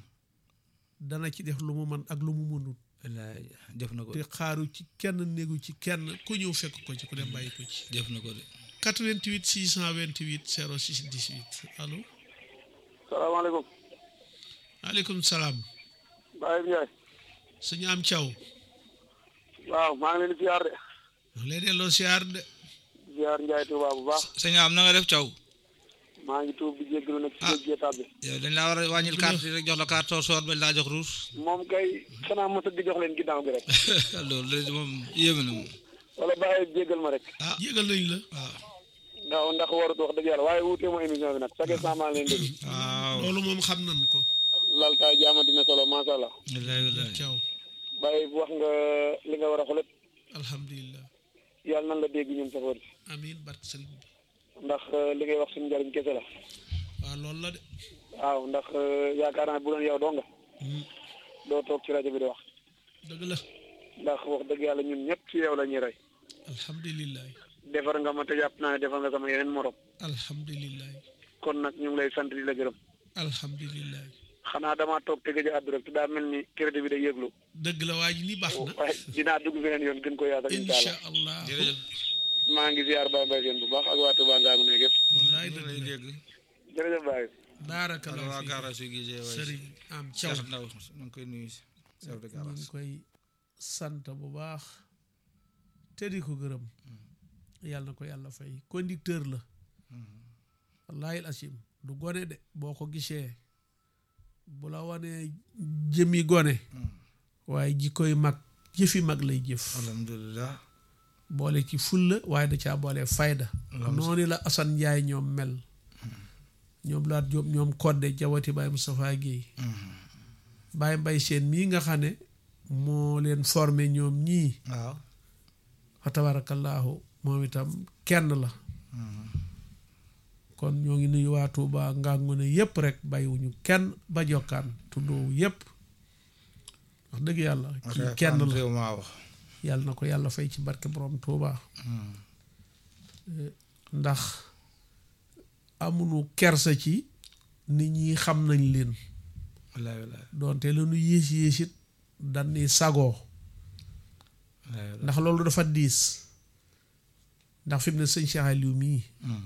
B: dana ci def lu mu man ak lu mu mënut
A: laay def na ko
B: te xaaru ci kenn néegu ci kenn ku ñëw fekk ko ci ku dem bàyyi ko ci
A: def na ko de
B: 88 628 06 18 allo
F: salaamaaleykum
B: maaleykum salaam
F: Baye Ndiaye
B: sëñ am caw
F: waaw maa ngi leen di ziar de
B: lay delloo siyaar de
F: ziar Ndiaye Touba bu baax
A: sëñ am na nga def caw
F: maa ngi tuub di jéggalu nag ci
A: Ah.
F: géej géetaat bi
A: yow dañ laa war a wàññil carte yi rek jox la carte soo soor bañ laa jox ruus
F: moom kay xanaa mos a di jox leen ginnaaw bi rek
A: loolu de moom yéeme na moom
F: wala bàyyi jéggal ma rek
B: yégal nañ la
A: waaw
F: ndax ndax warut wax dëgg yàlla waaye wuutee ma émission bi nag chaque instant maa ngi leen déglu
A: waaw
B: loolu moom xam nañ ko
F: laltaay jaamati na solo macha allah
A: wallaay wallaay
B: caw
F: bàyyi wax nga li nga war a xolet
B: alhamdulilah
F: yàlla nan la dégg ñun safoor si
B: amin barke sëriñ bi
F: ndax euh, li ngay wax suñu njariñ kese la
B: waaw loolu la de
F: waaw ndax euh, yaakaar naa bu doon yow doo nga
B: Hmm,
F: doo toog ci rajo bi di wax
B: dëgg la
F: ndax wax dëgg yàlla ñun ñëpp ci yow la ñuy rey
B: alhamdulilah
F: defar nga ma te jàpp naa ne defar nga sama yeneen morom
B: alhamdulilah
F: kon nag ñu ngi lay sant di la gërëm
B: alhamdulilah
F: xanaa damaa toog te gëj a àddu rek te daa mel ni crédit bi day yëglu
B: dëgg la waa ji lii baax na
F: waaye dinaa dugg beneen yoon gën ko yaatal incha
B: incha
F: allah
B: allah
A: jërëjëf
F: maa ngi ziar Baye Mbaye seen bu baax ak waa Touba Ngaamu ne yëpp
B: wallaay
A: ñu
B: dëgg
A: lay
B: la
A: dégg
F: jërëjëf Baye
A: ala
B: baarakallah
A: waa
B: fi
A: garage yu gisee waay
B: sëriñ am caw
A: Cheikh Ndaw ñu ngi koy nuyu si chef de
B: ñu
A: garage
B: ngi koy sant bu baax te di ko gërëm yàlla na ko yàlla fay conducteur la wallahi asim du gone de boo ko gisee bu la wanee jëmi gone waaye jikkoy mag jëfi mag lay jëf
A: alhamdulilah
B: boole ci fulla waaye da caa boole fayda noonu la Assane Ndiaye ñoom mel ñoom laat Jóob ñoom kodde jawati Baye Moustapha Guèye Baye Mbay seen mii nga xam ne moo leen formé ñoom ñii
A: waaw
B: fa tabarakallahu moom itam kenn la kon ñoo ngi nuyu waa Tuuba ngangu ne yépp rek bàyyiwuñu kenn ba jokkaan tuddoowu yépp wax dëgg yàlla kii kenn la
A: réew maa wax
B: yàlla na ko yàlla fay ci barke borom Tuuba ndax amuñu kersa ci nit ñi xam nañ leen
A: wallaay wallaay
B: doonte la nu yées yéesit dañ ni sagoo
A: wallaay wallaay
B: ndax loolu dafa diis ndax fi mu ne sëñ Cheikh Aliou mii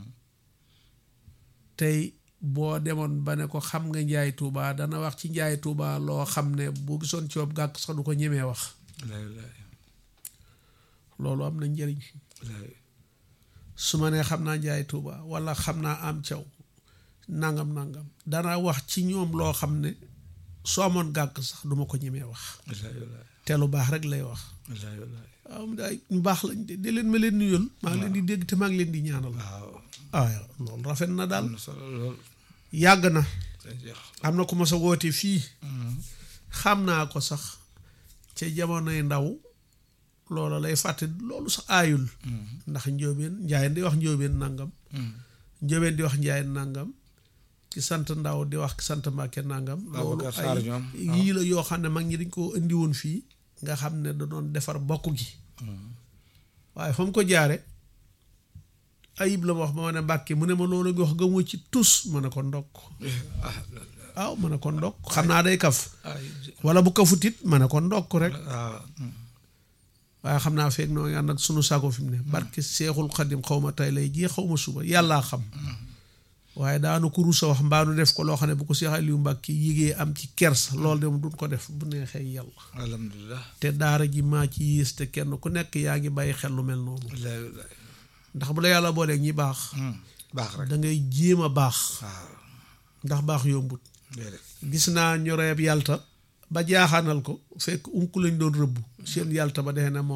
B: tey boo demoon ba ne ko xam nga njaay tuuba dana wax ci njaay tuuba loo xam ne boo gisoon ci wob gàkk sax du ko ñemee wax
A: wallaay wallaay
B: loolu am na njëriñ
A: wallaay
B: su ma nee xam naa njaay tuuba wala xam naa am caw nangam nangam dana wax ci ñoom loo xam ne soo amoon gàkk sax duma ko ñemee wax
A: wallaay wallaay
B: te lu baax rek lay wax
A: wallaay wallaay
B: waaw mu daay ñu baax lañ de de leen ma leen nuyul maa ngi leen di dégg te maa ngi leen di ñaanal
A: waaw
B: ah loolu rafet na daal
A: am na solo lool
B: yàgg na
A: sëñ Cheikh
B: am na ku ma sa woote fii xam naa ko sax ca jamonoy ndaw loola lay fàtte loolu sax aayul ndax njóobeen njaayeen di wax njóobeen nangam njóobeen di wax njaayeen nangam ki sant ndaw di wax ki sant mbàkke nangam loolu
A: Babacar Sarr
B: ay
A: ñoom,
B: yii la yoo xam ne mag ñi dañ ko indi woon fii nga xam ne da doon defar bokk gi waaye fa mu ko jaare ayib la ma wax ba ma ne mbàkke mu ne ma loolu nga wax gëmoo ci tus ma ne ko ndokk
A: ah
B: waaw ma ne ko ndokk xam naa day kaf
A: ay
B: wala bu kafutit ma ne ko ndokk rek
A: waaw
B: waaye xam naa feeg noo ngi ànd ak sunu sago fi mu ne barke seexul xadim xaw ma tey lay jii xaw ma suba yàllaa xam waaye daanu ko rusa wax mbaanu def ko loo xam ne bu ko Seex Aliou Mbàkke yigee am ci kers loolu de duñ ko def bu neexee yàlla
A: alhamdulilah
B: te daara ji maa ci yées te kenn ku nekk yaa ngi bàyyi xel lu mel noonu
A: wallaay wallaay
B: ndax bu la yàlla booleeg ñi baax
A: baax rek
B: da ngay jéem a baax
A: waaw
B: ndax baax yombut
A: déedéet
B: gis naa ñoreeb yalta ba jaaxaanal ko fekk unku lañ doon rëbb seen yalta ba dee na mooma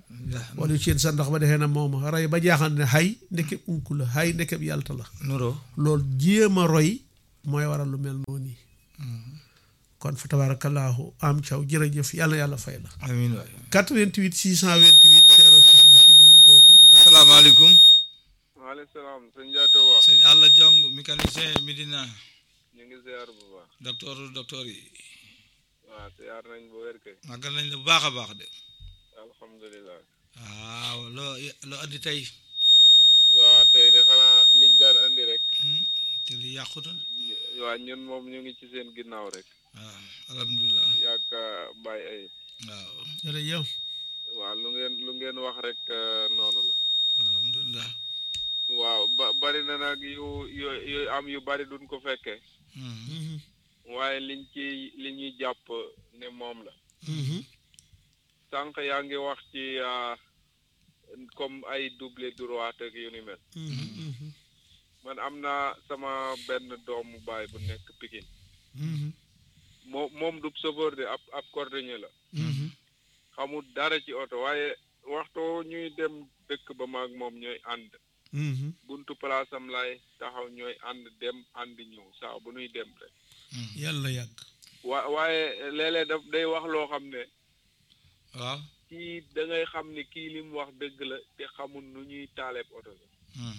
B: wala yu seen sa ndox ba defee na moom rey ba jaaxal ne xay ndekeb unku la xay ndekeb yàlta la
A: nuroo
B: loolu jéem a roy mooy waral lu mel noonu yi kon fa tabaarakallaahu am caw jërëjëf yàlla yàlla fay la
A: amiin waay
B: 88 628 06 bi si dugul kooku
A: asalaamaaleykum
E: maaleykum salaam sëñ Ndiaye wax
A: sëñ Alla Jong mécanicien Medina
E: ñu ngi ziar bu baax
A: docteur docteur yi
E: waaw ziar nañ bu wér kay
A: màggal nañ la bu baax a baax de
E: alhamdulilah
A: waaw loo loo andi tey
E: waaw tey de xanaa liñ daan andi rek
A: te li yàqu na
E: waa ñun moom ñu ngi ci seen ginnaaw rek
A: waaw alhamdulilah
E: yàgg bàyyi ay
A: waaw
B: jërëjëf
E: waaw lu ngeen lu ngeen wax rek eh, noonu la
A: alhamdulilah
E: waaw ba bari na nag yu yu yu am yu bari duñ ko fekkee waaye liñ ci li ñuy jàpp ne moom la sànq yaa ngi wax ci ah, comme ay double droite ak yu ni mel man am naa sama benn doomu baay bu nekk Pikine moom moom du chauffeur de ab ab cordonnier la xamul dara ci oto waaye waxtu ñuy dem dëkk ba maag moom ñooy ànd buntu place am lay taxaw ñooy ànd dem ànd ñëw saa bu nuy dem rek
B: yàlla yàgg
E: wa waaye léeg-léeg daf day wax loo xam ne
A: waaw
E: kii da ngay xam ne kii li mu wax dëgg la te xamul nu ñuy taaleeb oto la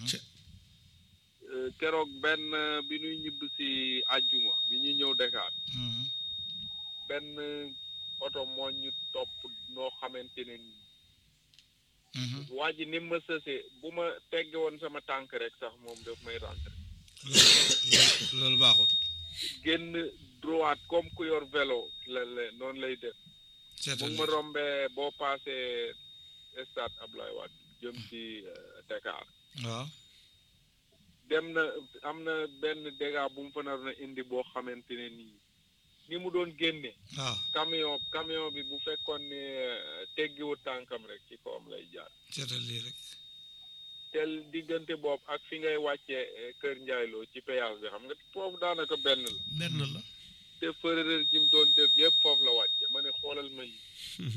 E: Euh, keroog benn bi ñuy ñibb si àjjuma bi ñuy ñëw Dakar benn oto moo ñu topp noo xamante ne nii waa ji ni ma sësee bu ma tegge woon sama tànk rek sax moom daf may rentré
A: loolu baaxut
E: génn droite comme ku yor vélo la la noonu lay def mu
A: seetal
E: ngi ma rombee boo paasee stade Ablaye Wade jëm ci euh, Dakar
A: waaw
E: dem na am na benn dégât bu mu fa naroon a indi boo xamante ne nii ni mu doon génne
A: waaw
E: camion camion bi bu fekkoon ne euh, teggiwut tànkam rek ci kawam lay jaar
A: seetal lii rek
E: tel diggante boobu ak fi ngay wàccee eh, Kër Njaayloo ci péage bi xam nga foofu daanaka benn la
B: benn la
E: te fërërër ji mu doon def yëpp foofu la wàcce ma ne xoolal ma yi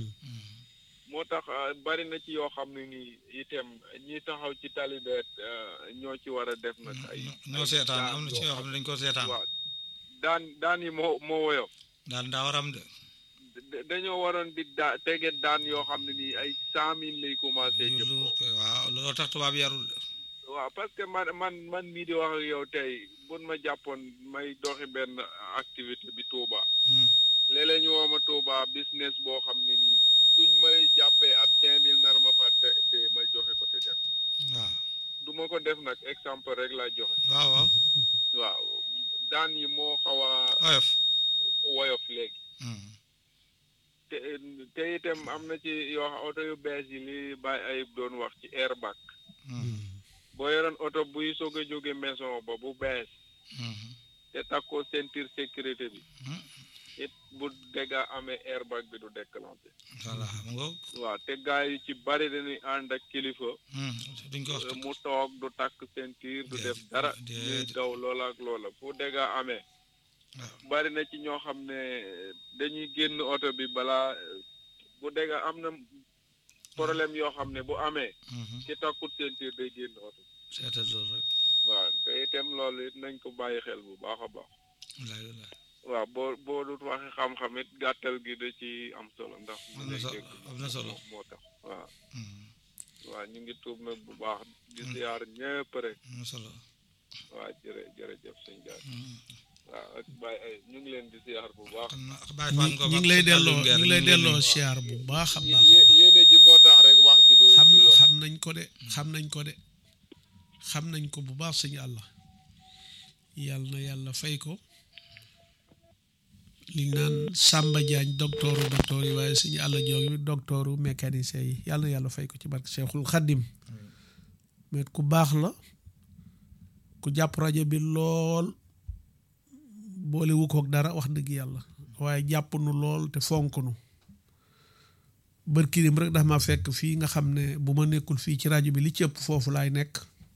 E: moo tax ah, bari na ci yoo xam ne nii itam ñi taxaw ci talibeet ñoo ci war a def nag ay
A: ñoo seetaan am na ci yoo xam ne dañ ko seetaan
E: waaw daan daan yi moo moo woyof
A: daan daa waram de
E: da- dañoo waroon di daa tege daan yoo xam ne nii ay cent mille lay commencé
A: yu
E: jëm
A: luur
E: kaw.
A: koy waaw loolu tax tubaab yarul de
E: waaw parce que man man man mii di wax ak yow tey bun ma jàppoon may doxi benn activité bi Touba
A: Hmm.
E: léeg-léeg ñu woo ma Touba business boo xam ne nii suñ may jàppee ab cinq mille nar ma fa te te ma joxe ko te def
A: waaw
E: du ma ko def nag exemple rek laa joxe
A: waaw waaw
E: waaw daan yi moo xaw a
A: oyof
E: woyof léegi
A: Hmm.
E: te te itam am na ci yoo xam oto yu bees yi li bàyyi ayib doon wax ci airbag
A: Hmm.
E: boo yoroon oto buy soog a jóge maison ba bu bees
A: Hmm.
E: te takkoo ceinture sécurité bi
A: Hmm.
E: it bu dégga amee airbag bi du déclenché
A: voilà mu ngoog
E: waaw te gars yi ci bari dañuy ànd ak kilifa
A: Hmm. duñ ko wax
E: euh, mu toog du takk ceinture du def dara
A: déedéet.
E: ñuy daw loola ak loola fu dégga amee
A: waaw
E: bari na ci ñoo xam ne dañuy génn oto bi balaa bu dégga am na problème yoo xam ne bu amee
A: Hmm.
E: ci takkut ceinture day génn oto
A: seetal loolu rek
E: waaw te itam loolu it nañ ko bàyyi xel bu baax a baax
A: wallaay wallaay
E: waaw boo boo dut waxi xam-xam it gàttal gi da ci am solo ndax
A: am na solo am na solo
E: moo tax waaw
A: Hmm.
E: waaw ñu ngi tuub nag bu baax di siyaar ñëpp rek
A: am na solo
E: waaw jërë jërëjëf sëñ Diagne
A: Hmm.
E: waaw ak Baye ay ñu ngi leen di siyaar bu baax
A: xam na bàyyi fan ko
B: ñu ngi lay delloo ñu ngi lay delloo siyaar bu baax a baax
E: Yé- yéene ji moo tax rek wax ji du
B: xam
E: du yomb.
B: xam nañ ko de xam nañ ko de xam nañ ko bu baax sëñ àlla yàlla na yàlla fay ko li ñu naan Samba Diagne docteuru docteur yi waaye sëñ àlla joog bi docteuru mécanicien yi yàlla na yàlla fay ko ci barke Cheikhul Khadim mais ku baax la ku jàpp rajo bi lool boole wu koog dara wax dëgg yàlla waaye jàpp nu lool te fonk nu bërkirim rek dafa ma fekk fii nga xam ne bu ma nekkul fii ci rajo bi li ci ëpp foofu laay nekk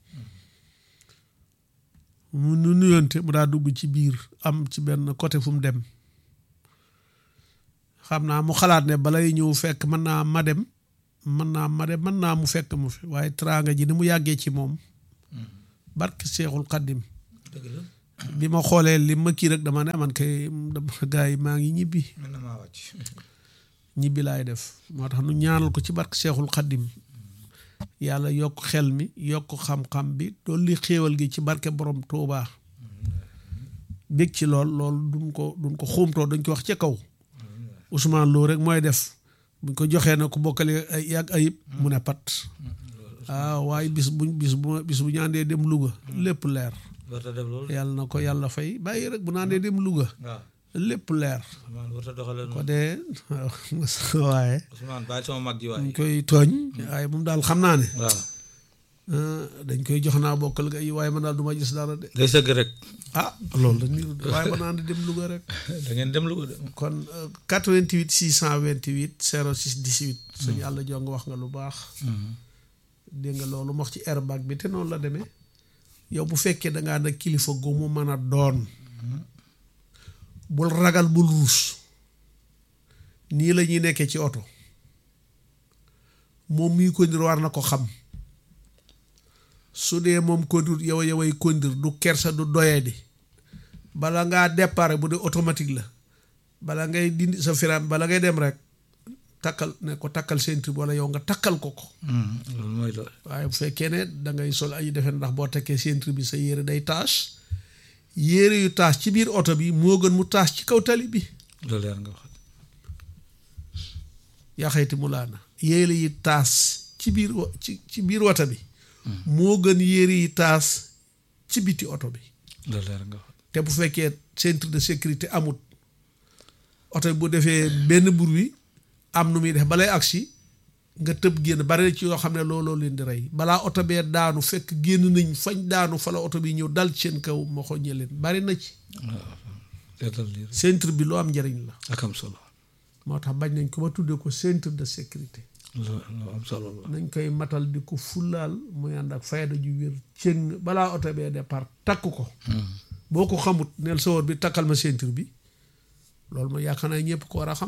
B: mu nu nuyonte mu daa dugg ci biir am ci benn côté fu mu dem xam naa mu xalaat ne balay ñëw fekk mën naa ma dem mën naa ma de mën naa mu fekk mu fi waaye teraanga ji ni mu yàggee ci moom barke Seexul Xaddim
A: dëgg la
B: bi ma xoolee li ma kii rek dama ne man kay dama gars yi maa ngi ñibbi
A: mën na maa wàcc
B: ñibbi laay def moo tax nu ñaanal ko ci barke Seexul Xaddim yàlla yokk xel mi yokk xam-xam bi dolli xéewal gi ci barke borom Tuubaa bég ci lool loolu duñ ko duñ ko xuumtoo dañ ko wax ca kaw Ousmane Lo rek mooy def buñ ko joxee na ku bokkale ay yàgg ayib mu ne pat ah waaye bis buñ bis bu bis bu ñu àndee dem Louga lépp leer
A: warta def loolu
B: yàlla na ko yàlla fay bàyyi rek bu ñu àndee dem Louga
A: waaw
B: lépp leer
A: Ousmane warta doxale
B: ko
A: noonu
B: dee waaye
A: Ousmane bàyyi sama mag ji
B: dañ
A: waay
B: koy tooñ waaye moom daal xam naa ne
A: waaw
B: ah, dañ koy jox naa bokkal ga yi waaye man daal du ma gis dara de
A: day sëgg rek
B: ah loolu la niru de waaye ba naan dem Louga rek
A: da ngeen dem lu ko de
B: kon euh, 88 628 06 18 suñu yàlla jong wax nga lu baax dégg nga loolu wax ci airbag bi te noonu la demee yow bu fekkee da ngaa nag kilifa gu mu mën a doon bul ragal bul ruus nii la ñuy nekkee ci oto moom muy kondir war na ko xam su dee moom kondir yow yoway kondir du kersa du doyadi bala ngaa départ bu dee automatique la bala ngay dindi sa firam bala ngay dem rek takkal ne ko takkal ceinture bi wala yow nga takkal ko ko
A: loolu mooy loolu
B: waaye bu fekkee ne da ngay sol ay defe ndax boo tekkee ceinture bi sa yére day taas yére yu taas ci biir oto bi moo gën mu taas ci kaw tali bi
A: loolu yaa nga wax
B: yaa xayti mu laana yére yi taas ci biir wa- ci ci biir oto bi moo gën yére yi taas ci biti oto bi
A: loolu yaa nga wax
B: te bu fekkee centre de sécurité amut oto bi bu defee benn bruit am nu muy def balay agsi nga tëb génn bari na ci yoo xam ne looloo leen di rey balaa oto bee daanu fekk génn nañ fañ daanu fa la oto bi ñëw dal ci seen kaw ma xoññe leen bari na ci
A: seetal lii rek
B: centre bi lu am njëriñ la
A: ak am solo
B: moo tax bañ nañ ko ba tuddee ko centre de sécurité
A: lu lu am solo la
B: nañ koy matal di ko fullaal muy ànd ak fayda ju wér cëng balaa oto bee départ takk ko boo ko xamut neel sawar bi takkal ma ceinture bi loolu ma yaakaar naa ñëpp ko war a xam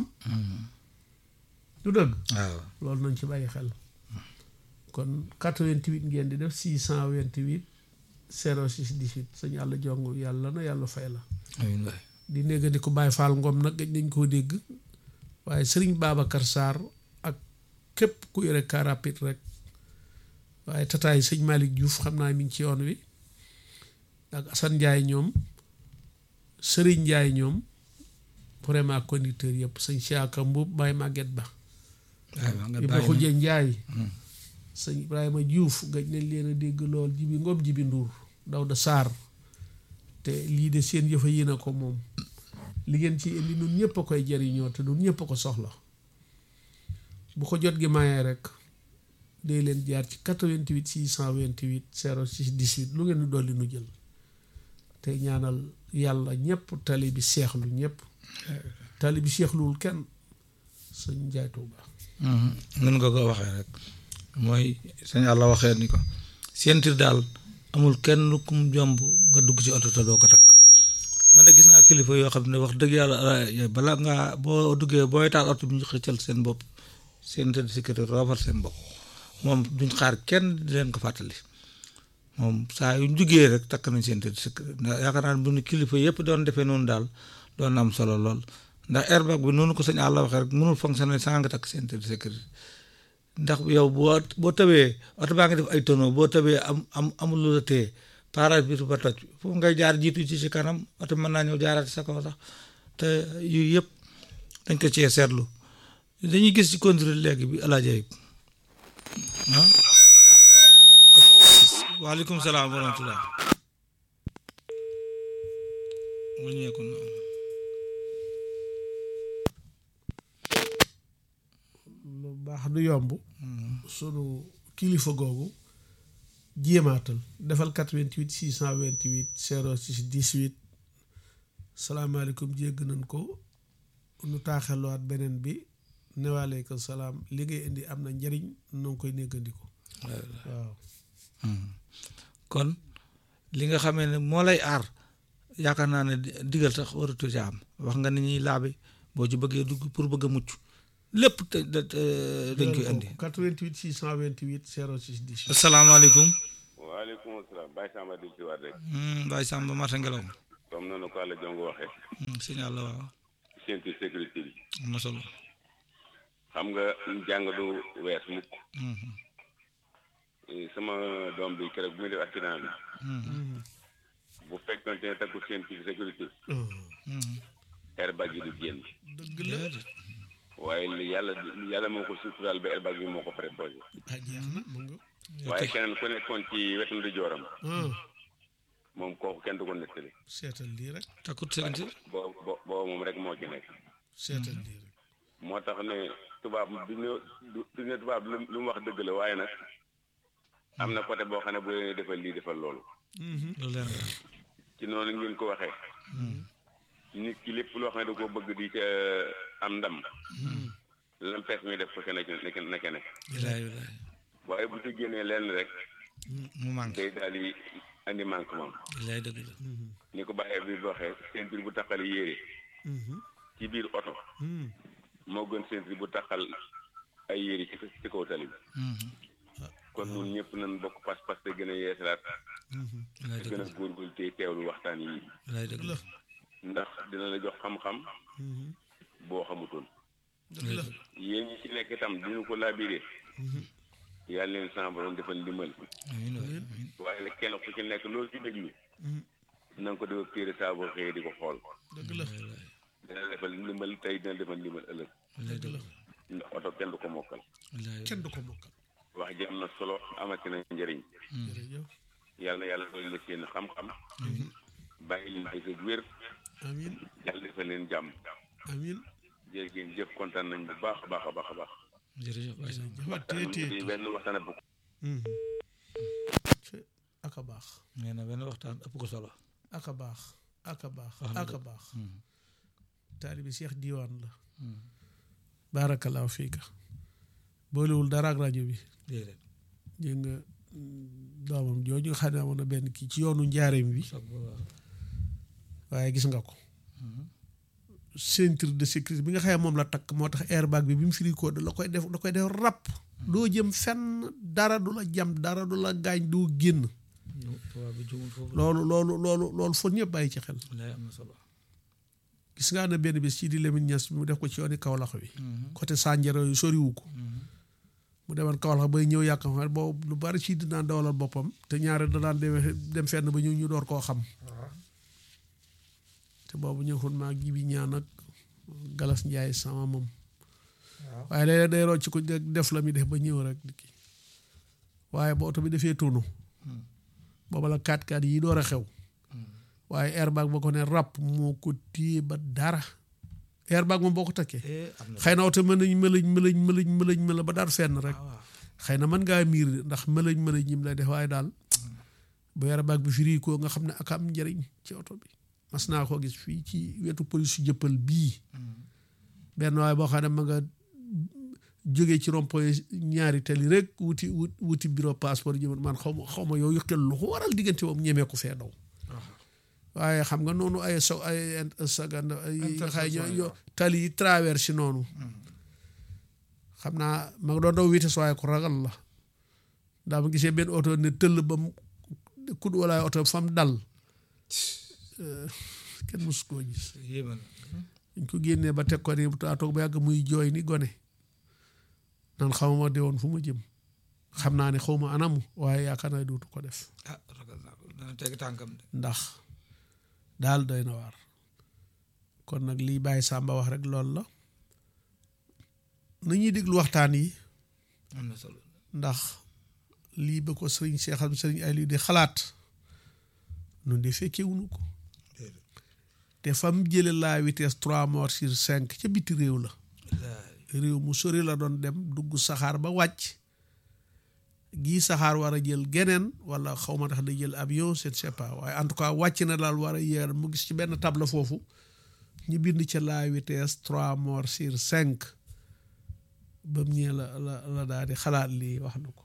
B: du dëgg
A: waaw
B: loolu nañ ci bàyyi xel kon 88 ngeen di def 628 06 18 sëñ yàlla jong yàlla na yàlla fay la
A: amiin waay
B: di néegandi ko Baye Fall Ngom nag gëj nañ koo dégg waaye sëriñ Babacar Sarr ak képp ku yore car rapide rek waaye tataay sëñ Malick Diouf xam naa mi ngi ci yoon wi ak Assane Ndiaye ñoom Serigne Ndiaye ñoom vraiment conducteur yëpp sëñ Siaka Mbuub Baye Maguette Ba
A: waaw nga
B: Ibra
A: bàyyi
B: Xuje Ndiaye sëñ Ibrahima Diouf gëj nañ leen a dégg lool jibi Ngom jibi Ndour Dawda Sarr te lii de seen yëfa yéen a ko moom li ngeen ci indi nun ñëpp a koy jariñoo te nun ñëpp a ko soxla bu ko jot gi mayee rek day leen jaar ci 88 628 06 18 lu ngeen di dolli nu jël te ñaanal yàlla ñëpp tali bi seexlu ñëpp tali bi seexluwul kenn sëñ Njaay Tuuba
A: nun nga ko waxee rek mooy sëñ Yàlla waxee ni ko ceinture daal amul kenn kum jomb nga dugg ci oto te doo ko takk man de gis naa kilifa yoo xam ne wax dëgg yàlla eh, bala ngaa boo duggee booy taal oto bi ñu xëccal seen bopp ceinture de sécurité roofal seen bopp moom duñ xaar kenn di leen ko fàttali moom saa yu ñu jugee rek takk nañ ceinture de sécurité ndax yaakaar naa ne bu ñu kilifa yëpp doon defee noonu daal doon na am solo lool ndax airbag bi noonu ko sëñ Àlla waxee rek mënul fonctionner sans nga takk ceinture de sécurité ndax yow boo boo tawee oto baa ngi def ay tonneau boo tawee am am amul lu la téye pare-brise ba toj foofu ngay jaar jiitu ci ci kanam oto mën naa ñëw jaaraat sa kaw sax te yooyu yëpp dañ ko cee seetlu dañuy gis ci contrôle léegi bi alaaja yi ah waaleykum salaam wa rahmatullah wàññeeku na
B: lu baax du yomb sunu kilifa googu jéemaatal defal 88 628 06 18 salaamaaleykum jégg nañ ko nu taaxeluwaat beneen bi newaaleykum salaam li ngay indi am na njariñ noo ngi koy néggandiko waaw
A: kon li nga xamee ne moo lay aar yaakaar naa ne digal sax waratu ci am wax nga ni ñuy laabe boo ci bëggee dugg pour bëgg a mucc lépp te te- te- dañ koy andi
B: 88 628 06 18
A: asalaamaaleykum
D: waaleykum salaam Baye Samba di ci waat rek
A: Hmm, Baye Samba Mata Ngelaw
D: comme noonu ko àlla jongo waxee
A: Hmm, signal la waaw
D: séntu sécurité bi
A: am na solo
D: xam nga jàng du wees mukk
A: Mhm,
D: Eh, sama doom bi keroog bu muy def accident bi
A: mhm,
D: bu fekkonte ne takku séntu sécurité
A: mhm.
D: airbag yi du génn
B: dëgg la
D: waaye li yàlla yàlla moo ko suturaal ba airbag bi moo ko préposé
B: ah jeex na mu nga
D: waaye keneen ku nekkoon ci wetu ndi jooram
B: ah
D: moom kooku kenn du ko nettali
B: seetal lii rek
A: takkut sénti
D: boo boo boo moom rek moo ci nekk
B: seetal lii rek
D: moo tax ne tubaab du ne du- du ne tubaab lu lu mu wax dëgg la waaye nag am na côté boo xam ne bu leen defal lii defal loolu
A: loolu leer nga
D: ci noonu ngeen ko waxee nit ki lépp loo xam ne da koo bëgg di ca am ndam lam fees mi def ko ca nekk nekk nekk nekk
A: wilaay wilaay
D: waaye bu ci génnee lenn rek
A: mu manqué
D: day daal di andi manquement
A: wilaay dëgg la
D: ni ko bàyyee bi waxee ceinture bu taxal yére ci biir oto moo gën ceinture bu taxal ay yére ci ci kaw tali bi
A: Mhm,
D: kon ñun ñëpp nañ bokk pas-pas te gën a yeesalaat
A: wilaay
D: te
A: dëgg
D: gën
A: la
D: a góorgóorlu te teewlu waxtaan yi
A: wilaay dëgg la
D: ndax dina la jox xam-xam boo xamutoon
B: dëgg la
D: yéen ñi ci nekk itam dinu ko laabiré yàlla leen sama borom defal ndimbal
A: amiin waay amiin
D: waaye nag kenn ku ci nekk loolu ci déglu na nga ko def téere saa boo xëyee di ko xool
B: dëgg la
A: wilaay
D: dina defal ndimbal tey dina defal ndimbal ëllëg
A: wilaay dëgg la
D: ndax oto kenn du ko mokkal
A: wilaay
B: kenn du ko mokkal
D: wax ji am na solo amati na njëriñ
B: jërëjëf
D: yàlla na yàlla doon la seen xam-xam bàyyi leen ay sa wér
B: amin
D: yàlla defal leen jàmm
B: amin
D: jërë ngeen jëf kontaan nañ bu baax a baax a baax a baax
A: jërëjëf Baye Samba
B: jëfa tee tee
D: di benn waxtaan bu
B: aka baax
A: nee na benn waxtaan ëpp ko solo
B: aka baax aka baax
A: Wax na
B: aka
A: dëgg.
B: baax taalibi Cheikh Diwane la baarakallaahu fiika boolewul dara ak rajo bi
A: déedéet
B: dégg nga mm, doomam jooju nga xam ne amoon na benn kii ci yoonu njaareem bi
A: soog ba waaw
B: waaye gis nga ko ceinture de sécurité bi nga xam ne moom la takk moo tax airbag bi bi mu firi ko da la koy def da koy def ràpp doo jëm fenn dara du la jam dara du la gaañ doo génn
A: ñu tubaab bi jumul foofu
B: loolu loolu loolu loolu foog ñëpp bàyyi ci xel
A: wilaay am na solo
B: gis nga ne benn bis ci di Lamine Niass mu def ko ci yooni Kaolack bi côté Sandiara yu soriwu ko mu demoon Kaolack bay ñëw yàq xam boobu lu bari ci dinaan dawalal boppam te ñaare da daan dem dem fenn ba ñu ñu door koo xam te boobu ñëwul maa gi bi ñaan ak Galas Njaay sama moom waaye day day rocc ko def la mi def ba ñëw rek di kii waaye ba oto bi defee tunu booba la 4x4 yi door a xew waaye airbag ba ko ne ràpp moo ko téye ba dara airbag moom boo ko takkee
A: eh am na
B: xëy na oto mën nañ mëlëñ mëlëñ mëlëñ mëlëñ mëla ba daal fenn rek
A: waaw
B: xëy na mën ngaa miir ndax mëlëñ mëlëñ ñim lay def waaye daal bu airbag bi firi ko nga xam ne ak am njëriñ ci oto bi mas naa ko gis fii ci wetu police su jëppal bii benn waaye boo xam ne ma nga jógee ci rond-point ñaari tali rek wuti wut wuti bureau passeport jëman man xaw ma xaw ma yooyu xel lu ko waral diggante moom ñemee ko fee daw waaye xam nga noonu ay so ay sagand ay xay ñoo yo tali yi traverse noonu xam naa ma nga doon daw vitesse waaye ko ragal la ndaa ma gisee benn oto ne tëll ba mu kud walaay oto fam dal kenn mosu koo gis
A: yéeme na
B: dañ ko génnee ba teg ko ni taa toog ba yàgg muy jooy ni gone nan xamuma de woon fu ma jëm xam naa ne xaw ma anamu waaye yaakaar naa dootu ko def
A: ah ragal naa ko dana teg tànkam de
B: ndax daal doy na waar kon nag lii bàyyi Sàmba wax rek loolu la nañuy déglu waxtaan yi
A: am na solo
B: ndax lii ba ko sëriñ Seexal sëriñ ay lii di xalaat nun de fekkee wunu ko te fam jële la vitesse trois morts sur cinq ca biti réew la réew mu sori la doon dem dugg saxaar ba wàcc gii saxaar war a jël geneen wala xaw ma tax day jël avion je ne sais pas waaye en tout cas wàcc na daal war a yéer mu gis ci benn table foofu ñu bind ca la vitesse trois morts sur cinq ba mu ñëwee la la la daal di xalaat lii wax na ko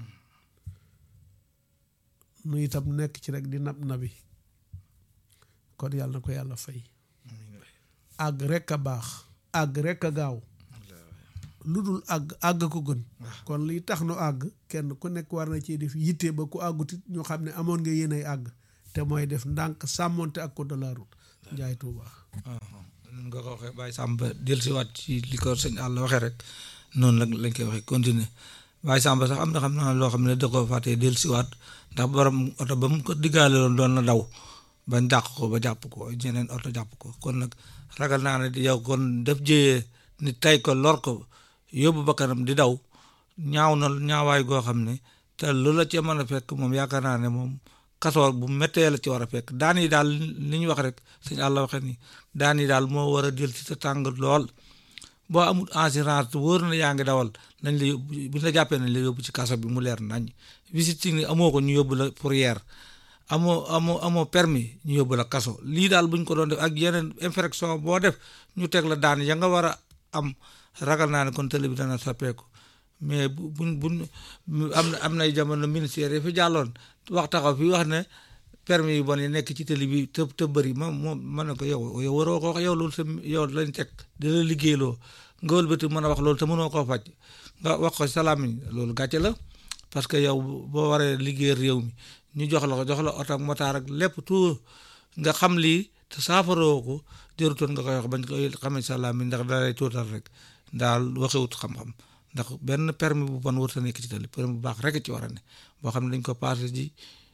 B: nu itam nekk ci rek di nab nabi kon yàlla na ko yàlla fay àgg rek a baax àgg rek a gaaw lu dul àgg àgg ko gën kon liy tax nu àgg kenn ku nekk war na ci def yitte ba ku àggutit ñu xam ne amoon nga yéen ay àgg te mooy def ndànk sàmmonte ak code de la route njaay Tuuba
A: nun nga ko waxee Baye Samba dellusiwaat ci li ko sëñ àll waxee rek noonu la lañ koy waxee continuer Baye Samba sax am na xam naa loo xam ne da ko fàttee dellusiwaat ndax borom oto ba mu ko diggaale loon doon na daw bañ dàq ko ba jàpp ko ñeneen oto jàpp ko kon nag ragal naa ne yow kon def jëyee ni tay ko lor ko yóbbu bakkanam di daw ñaaw na ñaawaay goo xam ne te lu la ci mën a fekk moom yaakaar naa ne moom kasoor bu méttee la ci war a fekk daan yi daal li ñu wax rek sëñ àlla waxe ni daan yi daal moo war a jël ci sa tàng lool boo amul assurance wóor na yaa ngi dawal nañ la yóbbu bu ñu la jàppee nañ la yóbbu ci kaso bi mu leer nañ visite ni amoo ko ñu yóbbu la fourrière amoo amoo amoo permis ñu yóbbu la kaso lii daal buñ ko doon def ak yeneen infraction boo def ñu teg la daan ya nga war a am ragal naa ne kon télé bi dana sappeeku mais bu buñ buñ am na am nay jamono ministère yi fi jàlloon wax taxaw fi wax ne permis yu bon yi nekk ci télé bi te te bëri moom moom mën na ko yow yow waroo ko wax yow loolu sa yow lañ teg di la liggéeyloo nga wëlbati mën a wax loolu te mënoo koo faj nga wax ko salaamiñ loolu gàcce la parce que yow boo waree liggéey réew mi ñu jox la ko jox la oto ak motaar ak lépp tout nga xam lii te saafaroo ko jërutoon nga koy wax bañ koy xamee salaamiñ ndax da lay tuutal rek daal waxewut xam-xam ndax benn permis bu bon warut a nekk ci tali permis bu baax rek ci war a ne boo xam ne dañ ko passé ji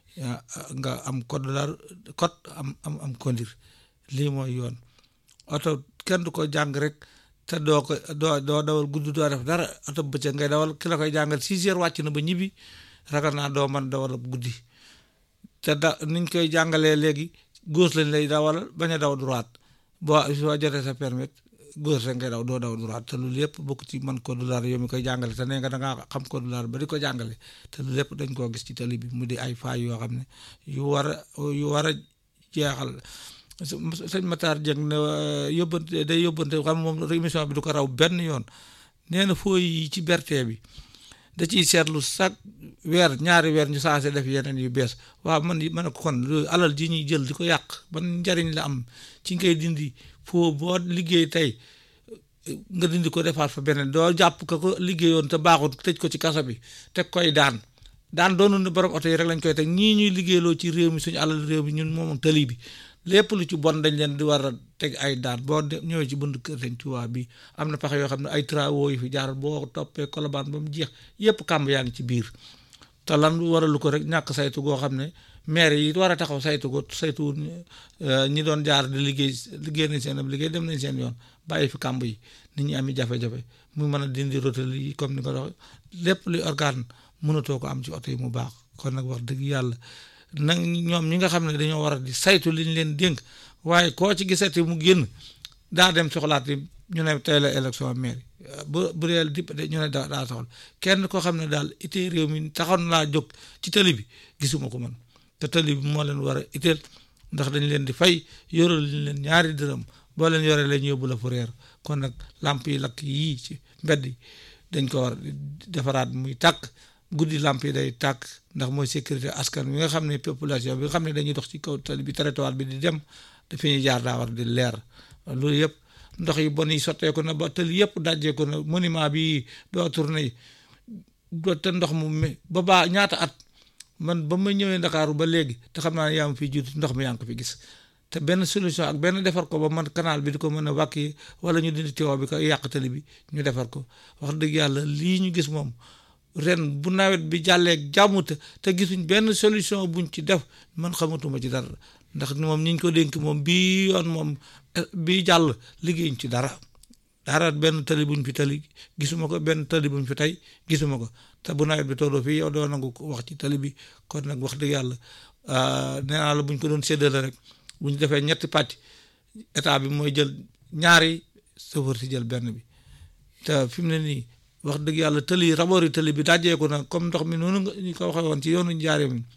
A: nga am code la code am am am conduire lii mooy yoon oto kenn du ko jàng rek te doo ko doo doo dawal gudd doo def dara oto bëccëg ngay dawal ki la koy jàngal six heures wàcc na ba ñibbi ragal naa doo man dawal guddi te da niñ koy jàngalee léegi gauche lañ lay dawal bañ a daw droite boo soo jotee sa permis gauche rek ngay daw doo daw droite te loolu yëpp bokk ci man code de la route yow mi koy jàngale te nee nga da ngaa xam code de la route ba di ko jàngale te loolu yëpp dañ koo gis ci tali bi mu di ay faay yoo xam ne yu war a yu war a jeexal sëñ Matar Dieng ne yóbbante day yóbbante xam moom émission bi du ko raw benn yoon nee na fooy yi ci berte bi da ciy seetlu chaque weer ñaari weer ñu saase def yeneen yu bees waaw man ma ne ko kon alal ji ñuy jël di ko yàq ban njariñ la am ci ngay dindi foo boo liggéey tey nga dindi ko defaat fa beneen doo jàpp ka ko liggéeyoon te baaxul tëj ko ci kaso bi teg koy daan daan doonu ne borom oto yi rek lañ koy teg ñii ñuy liggéeyloo ci réew mi suñu alal réew mi ñun moom tali bi lépp lu ci bon dañ leen di war a teg ay daan boo ñëwee ci bënd kër Sëñ Tuubaa bi am na pax yoo xam ne ay travaux yu fi jaar boo toppee kolobaan ba mu jeex yépp kàmb yaa ngi ci biir te lan waralu ko rek ñàkk saytu goo xam ne maire yi war a taxaw saytu ko saytu ñi doon jaar di liggéey liggéey nañ seen ab liggéey dem nañ seen yoon bàyyi fi kàmb yi nit ñi ami jafe-jafe mu mën a dindi rotal yi comme ni ko dox lépp luy organe mënatoo ko am ci oto yi mu baax kon nag wax dëgg yàlla nag ñoom ñi nga xam ne dañoo war a di saytu li ñu leen dénk waaye koo ci gisati mu génn daa dem soxlaat yi ñu ne tey la élection maire bu bu dee député ñu ne daa daa soxla kenn koo xam ne daal itee réew mi taxoon laa jóg ci tali bi gisuma ko man te tali bi moo leen war a iteel ndax dañ leen di fay yoral liñ leen ñaari dërëm boo leen yoree la ñu yóbbu la fu reer kon nag lamp yi lakk yii ci mbedd yi dañ ko war defaraat muy tàkk guddi lamp yi day tàkk ndax mooy sécurité askan bi nga xam ne population bi nga xam ne dañuy dox ci kaw tali bi territoire bi di dem dafi ñuy jaar daa war di leer loolu yëpp ndox yi bon yi sotteeku na ba tali yëpp dajjeeku na monument bi doo tourné yi doo te ndox mu ba baa ñaata at man ba ma ñëwee Ndakaaru ba léegi te xam naa ne yaa ma fi jiitu ndox mi yaa ngi ko fi gis te benn solution ak benn defar ko ba man canal bi di ko mën a wàkk yi wala ñu dindi tuyau bi ko yàq tali bi ñu defar ko wax dëgg yàlla lii ñu gis moom ren bu nawet bi jàllee jàmm te te gisuñ benn solution buñ ci def man xamatuma ci dara ndax moom ñi ñu ko dénk moom bii yoon moom bii jàll liggéeyuñ ci dara dara benn tali buñ fi tali gisuma ko benn tali buñ fi tey gisuma ko te bu nawet bi tolloo fii yow doo nangu wax ci tali bi kon nag wax dëgg yàlla nee naa la buñ ko doon séddale rek bu ñu defee ñetti pàcc état bi mooy jël ñaari chauffeur si jël benn bi te fi mu ne nii wax dëgg yàlla tëli raboori tëli bi dajjeeku na comme ndox mi noonu nga ñu ko waxee woon ci yoonu njaaree mi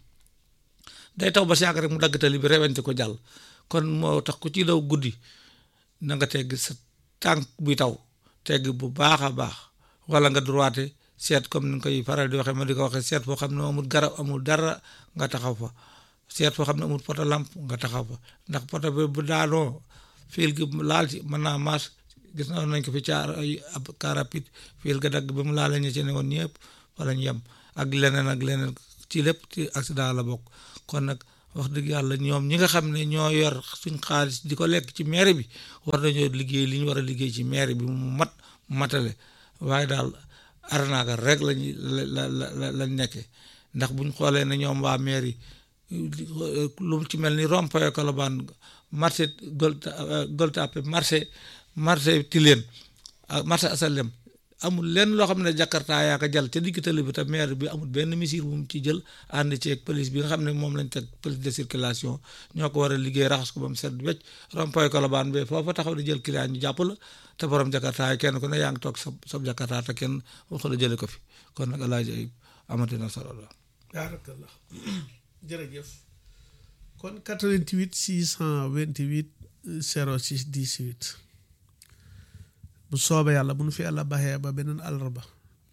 A: day taw ba si yàgg rek mu dagg tëli bi rewente ko jàll kon moo tax ku ci daw guddi na nga tegg sa tànk buy taw tegg bu baax a baax wala nga droite seet comme ni nga koy faral di waxee ma di ko waxee seet foo xam ne amul garab amul dara nga taxaw fa seet foo xam ne amul poto lampe nga taxaw fa ndax poto bi bu daanoo fiil gi laal ci mën naa maas gis na nañ ko fi caar ay ab car rapide fiil ga dagg ba mu laale ñu ci ne woon ñëpp fa lañ yem ak leneen ak leneen ci lépp ci accident la bokk kon nag wax dëgg yàlla ñoom ñi nga xam ne ñoo yor suñ xaalis di ko lekk ci mairie bi war nañoo liggéey li ñu war a liggéey ci mairie bi mu mat matale waaye daal arnaaka rek lañu la la la lañ nekkee ndax buñ xoolee ne ñoom waa mairie lu ci mel ni rond-point Colobane marché Gueule Tapée marché marché Tilène ak marché Asalem amul lenn loo xam ne Jakarta yaa ko jàll ca digg tali bi te maire bi amul benn mesure bu mu ci jël ànd ci ak police bi nga xam ne moom lañ teg police de circulation ñoo ko war a liggéey raxas ko ba mu set wecc rond-point Colobane bi foofa taxaw di jël client ñu jàpp la te borom Jakarta yi kenn ku ne yaa ngi toog sa sa Jakarta te kenn waxu la jële ko fi kon nag alaaji ayib amati na solo la
B: baarakallah jërëjëf kon 88 628 06 18 bu soobee yàlla bu nu fi yàlla baxee ba beneen àllarba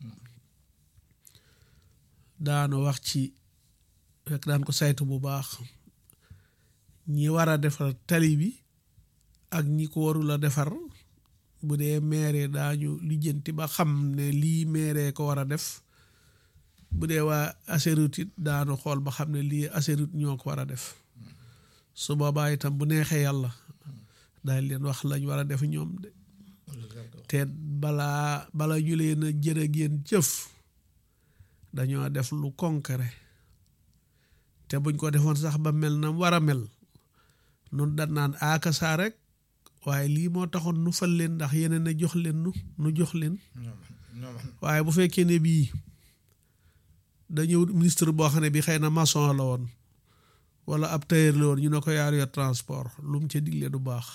B: daanu wax ci rek daan ko saytu bu baax ñi war a defar tali bi ak ñi ko warul a defar bu dee maire daañu lijjanti ba xam ne lii maire ko war a def bu dee waa Ageroute it daanu xool ba xam ne lii Ageroute ñoo ko war a def su boobaa itam bu neexee yàlla daal leen wax lañ war a def ñoom de te balaa bala ñu leen a jërë ngeen jëf dañoo def lu concret te buñ ko defoon sax ba mel na war a mel nun da naan aaka saa rek waaye lii moo taxoon nu fal leen ndax yeneen a jox leen nu nu jox leen waaye bu fekkee ne bii dañëw ministre boo xam ne bi xëy na maçon la woon wala ab tailleur la woon ñu ne ko yaar yor transport lu mu ca digle du baax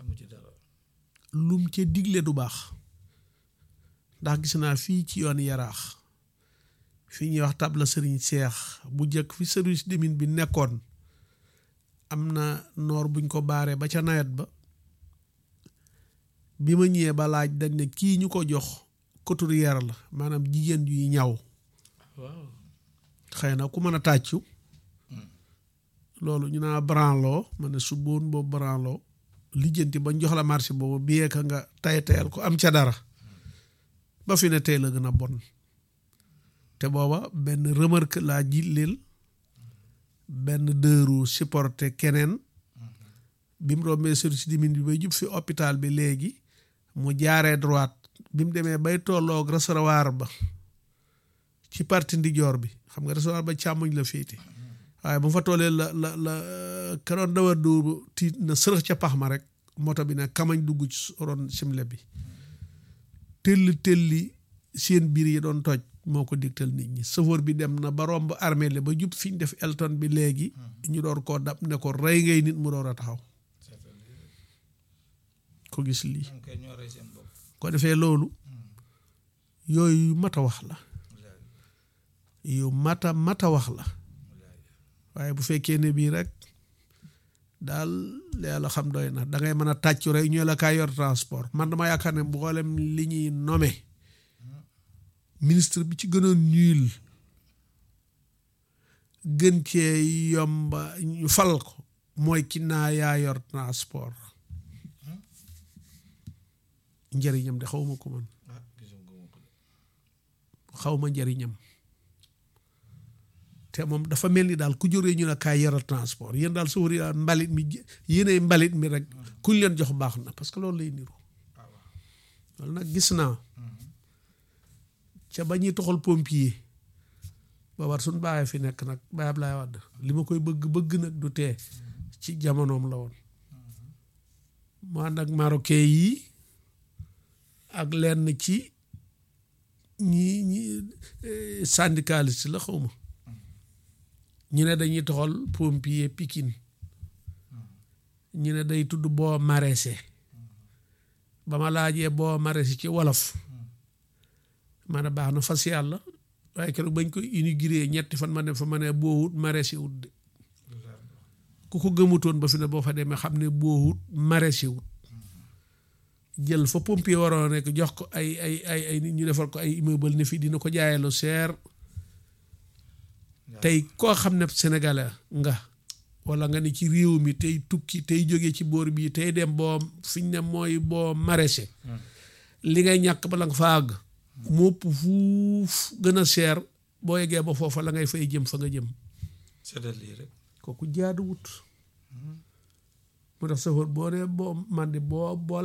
B: lu mu ca digle du baax ndax gis naa fii ci yoon yaraax fii ñuy wax tabla sëriñ seex bu jëkk fi service de mine bi nekkoon am na noor buñ ko baaree ba ca nawet ba bi ma ñëwee ba laaj dañ ne kii ñu ko jox couturière la maanaam jigéen yuy ñaw xëy na ku mën a tàccu loolu ñu naa branloo ma ne su boon boobu branloo lijjanti bañ jox la marché boobu biyee ka nga tay tayal ko am ca dara ba fi ne tey la gën a bon te booba benn remarque laa jilleel benn dëru supporté keneen bi mu rombee service di mine bi bay jub fi hôpital bi léegi mu jaaree droite bi mu demee bay tolloog réservoir ba ci parti ndijoor bi xam nga réservoir ba càmmoñ la féete waaye bu fa tollee la la la keroon dawa du tiit na sërëx ca pax ma rek moto bi ne kamañ dugg ci ron simle bi telli telli seen biir yi doon toj moo ko digtal nit ñi sëfoor bi dem na ba romb armée le ba jub fi ñu def Elton bi léegi ñu door koo dab ne ko rey ngay nit mu door a taxaw ko gis lii ko defee loolu yooyu mat a wax la yu mata mata wax la waaye bu fekkee ne bii rek daal yàlla xam doy na da ngay mën a tàccu rek ñu la kaay yor transport man dama yaakaar ne mboolem li ñuy nommé ministre bi ci gënoon ñuul gën cee yomba ñu fal ko mooy ki naa yaa yor transport njëriñam de xawma ko man xawma njëriñam te moom dafa mel ni daal ku jógee ñu ne kaay yoral transport yéen daal su wari daal mbalit mi yéenay mbalit mi rek kuñ leen jox baax na parce que loolu lay niru loolu nag gis naa ca ba ñuy toxal pompier ba war suñ bàyyee fi nekk nag Baye Ablaye Wade li ma koy bëgg bëgg nag du tee ci jamonoom la woon mu ànd ak marocain yi ak lenn ci ñi ñi syndicaliste la xaw ma ñu ne dañuy toxal pompier Pikine ñu ne day tudd boo maraîcher ba ma laajee boo maraîcher ci wolof ma ne baax na fas yàlla waaye keroog bañ ko inauguré ñetti fan ma ne fa ma ne boo wut maraîcher wut de ku ko gëmutoon ba fi ne boo fa demee xam ne boo wut maraîcher wut jël fa pompier waroon nekk jox ko ay ay ay ay nit ñu defal ko ay immeuble ne fii dina ko jaayee lu seer tey koo xam ne sénégalais nga wala nga ni ci réew mi tey tukki tey jóge ci boor bii tey dem boo fiñ ne mooy boo maraîcher li ngay ñàkk bala nga fa àgg mopp fuuf gën a seer boo yeggee ba foofa la ngay fay jëm fa nga jëm
A: seddal lii rek
B: kooku jaaduwut mu tax safar boo dee boo man di boo boo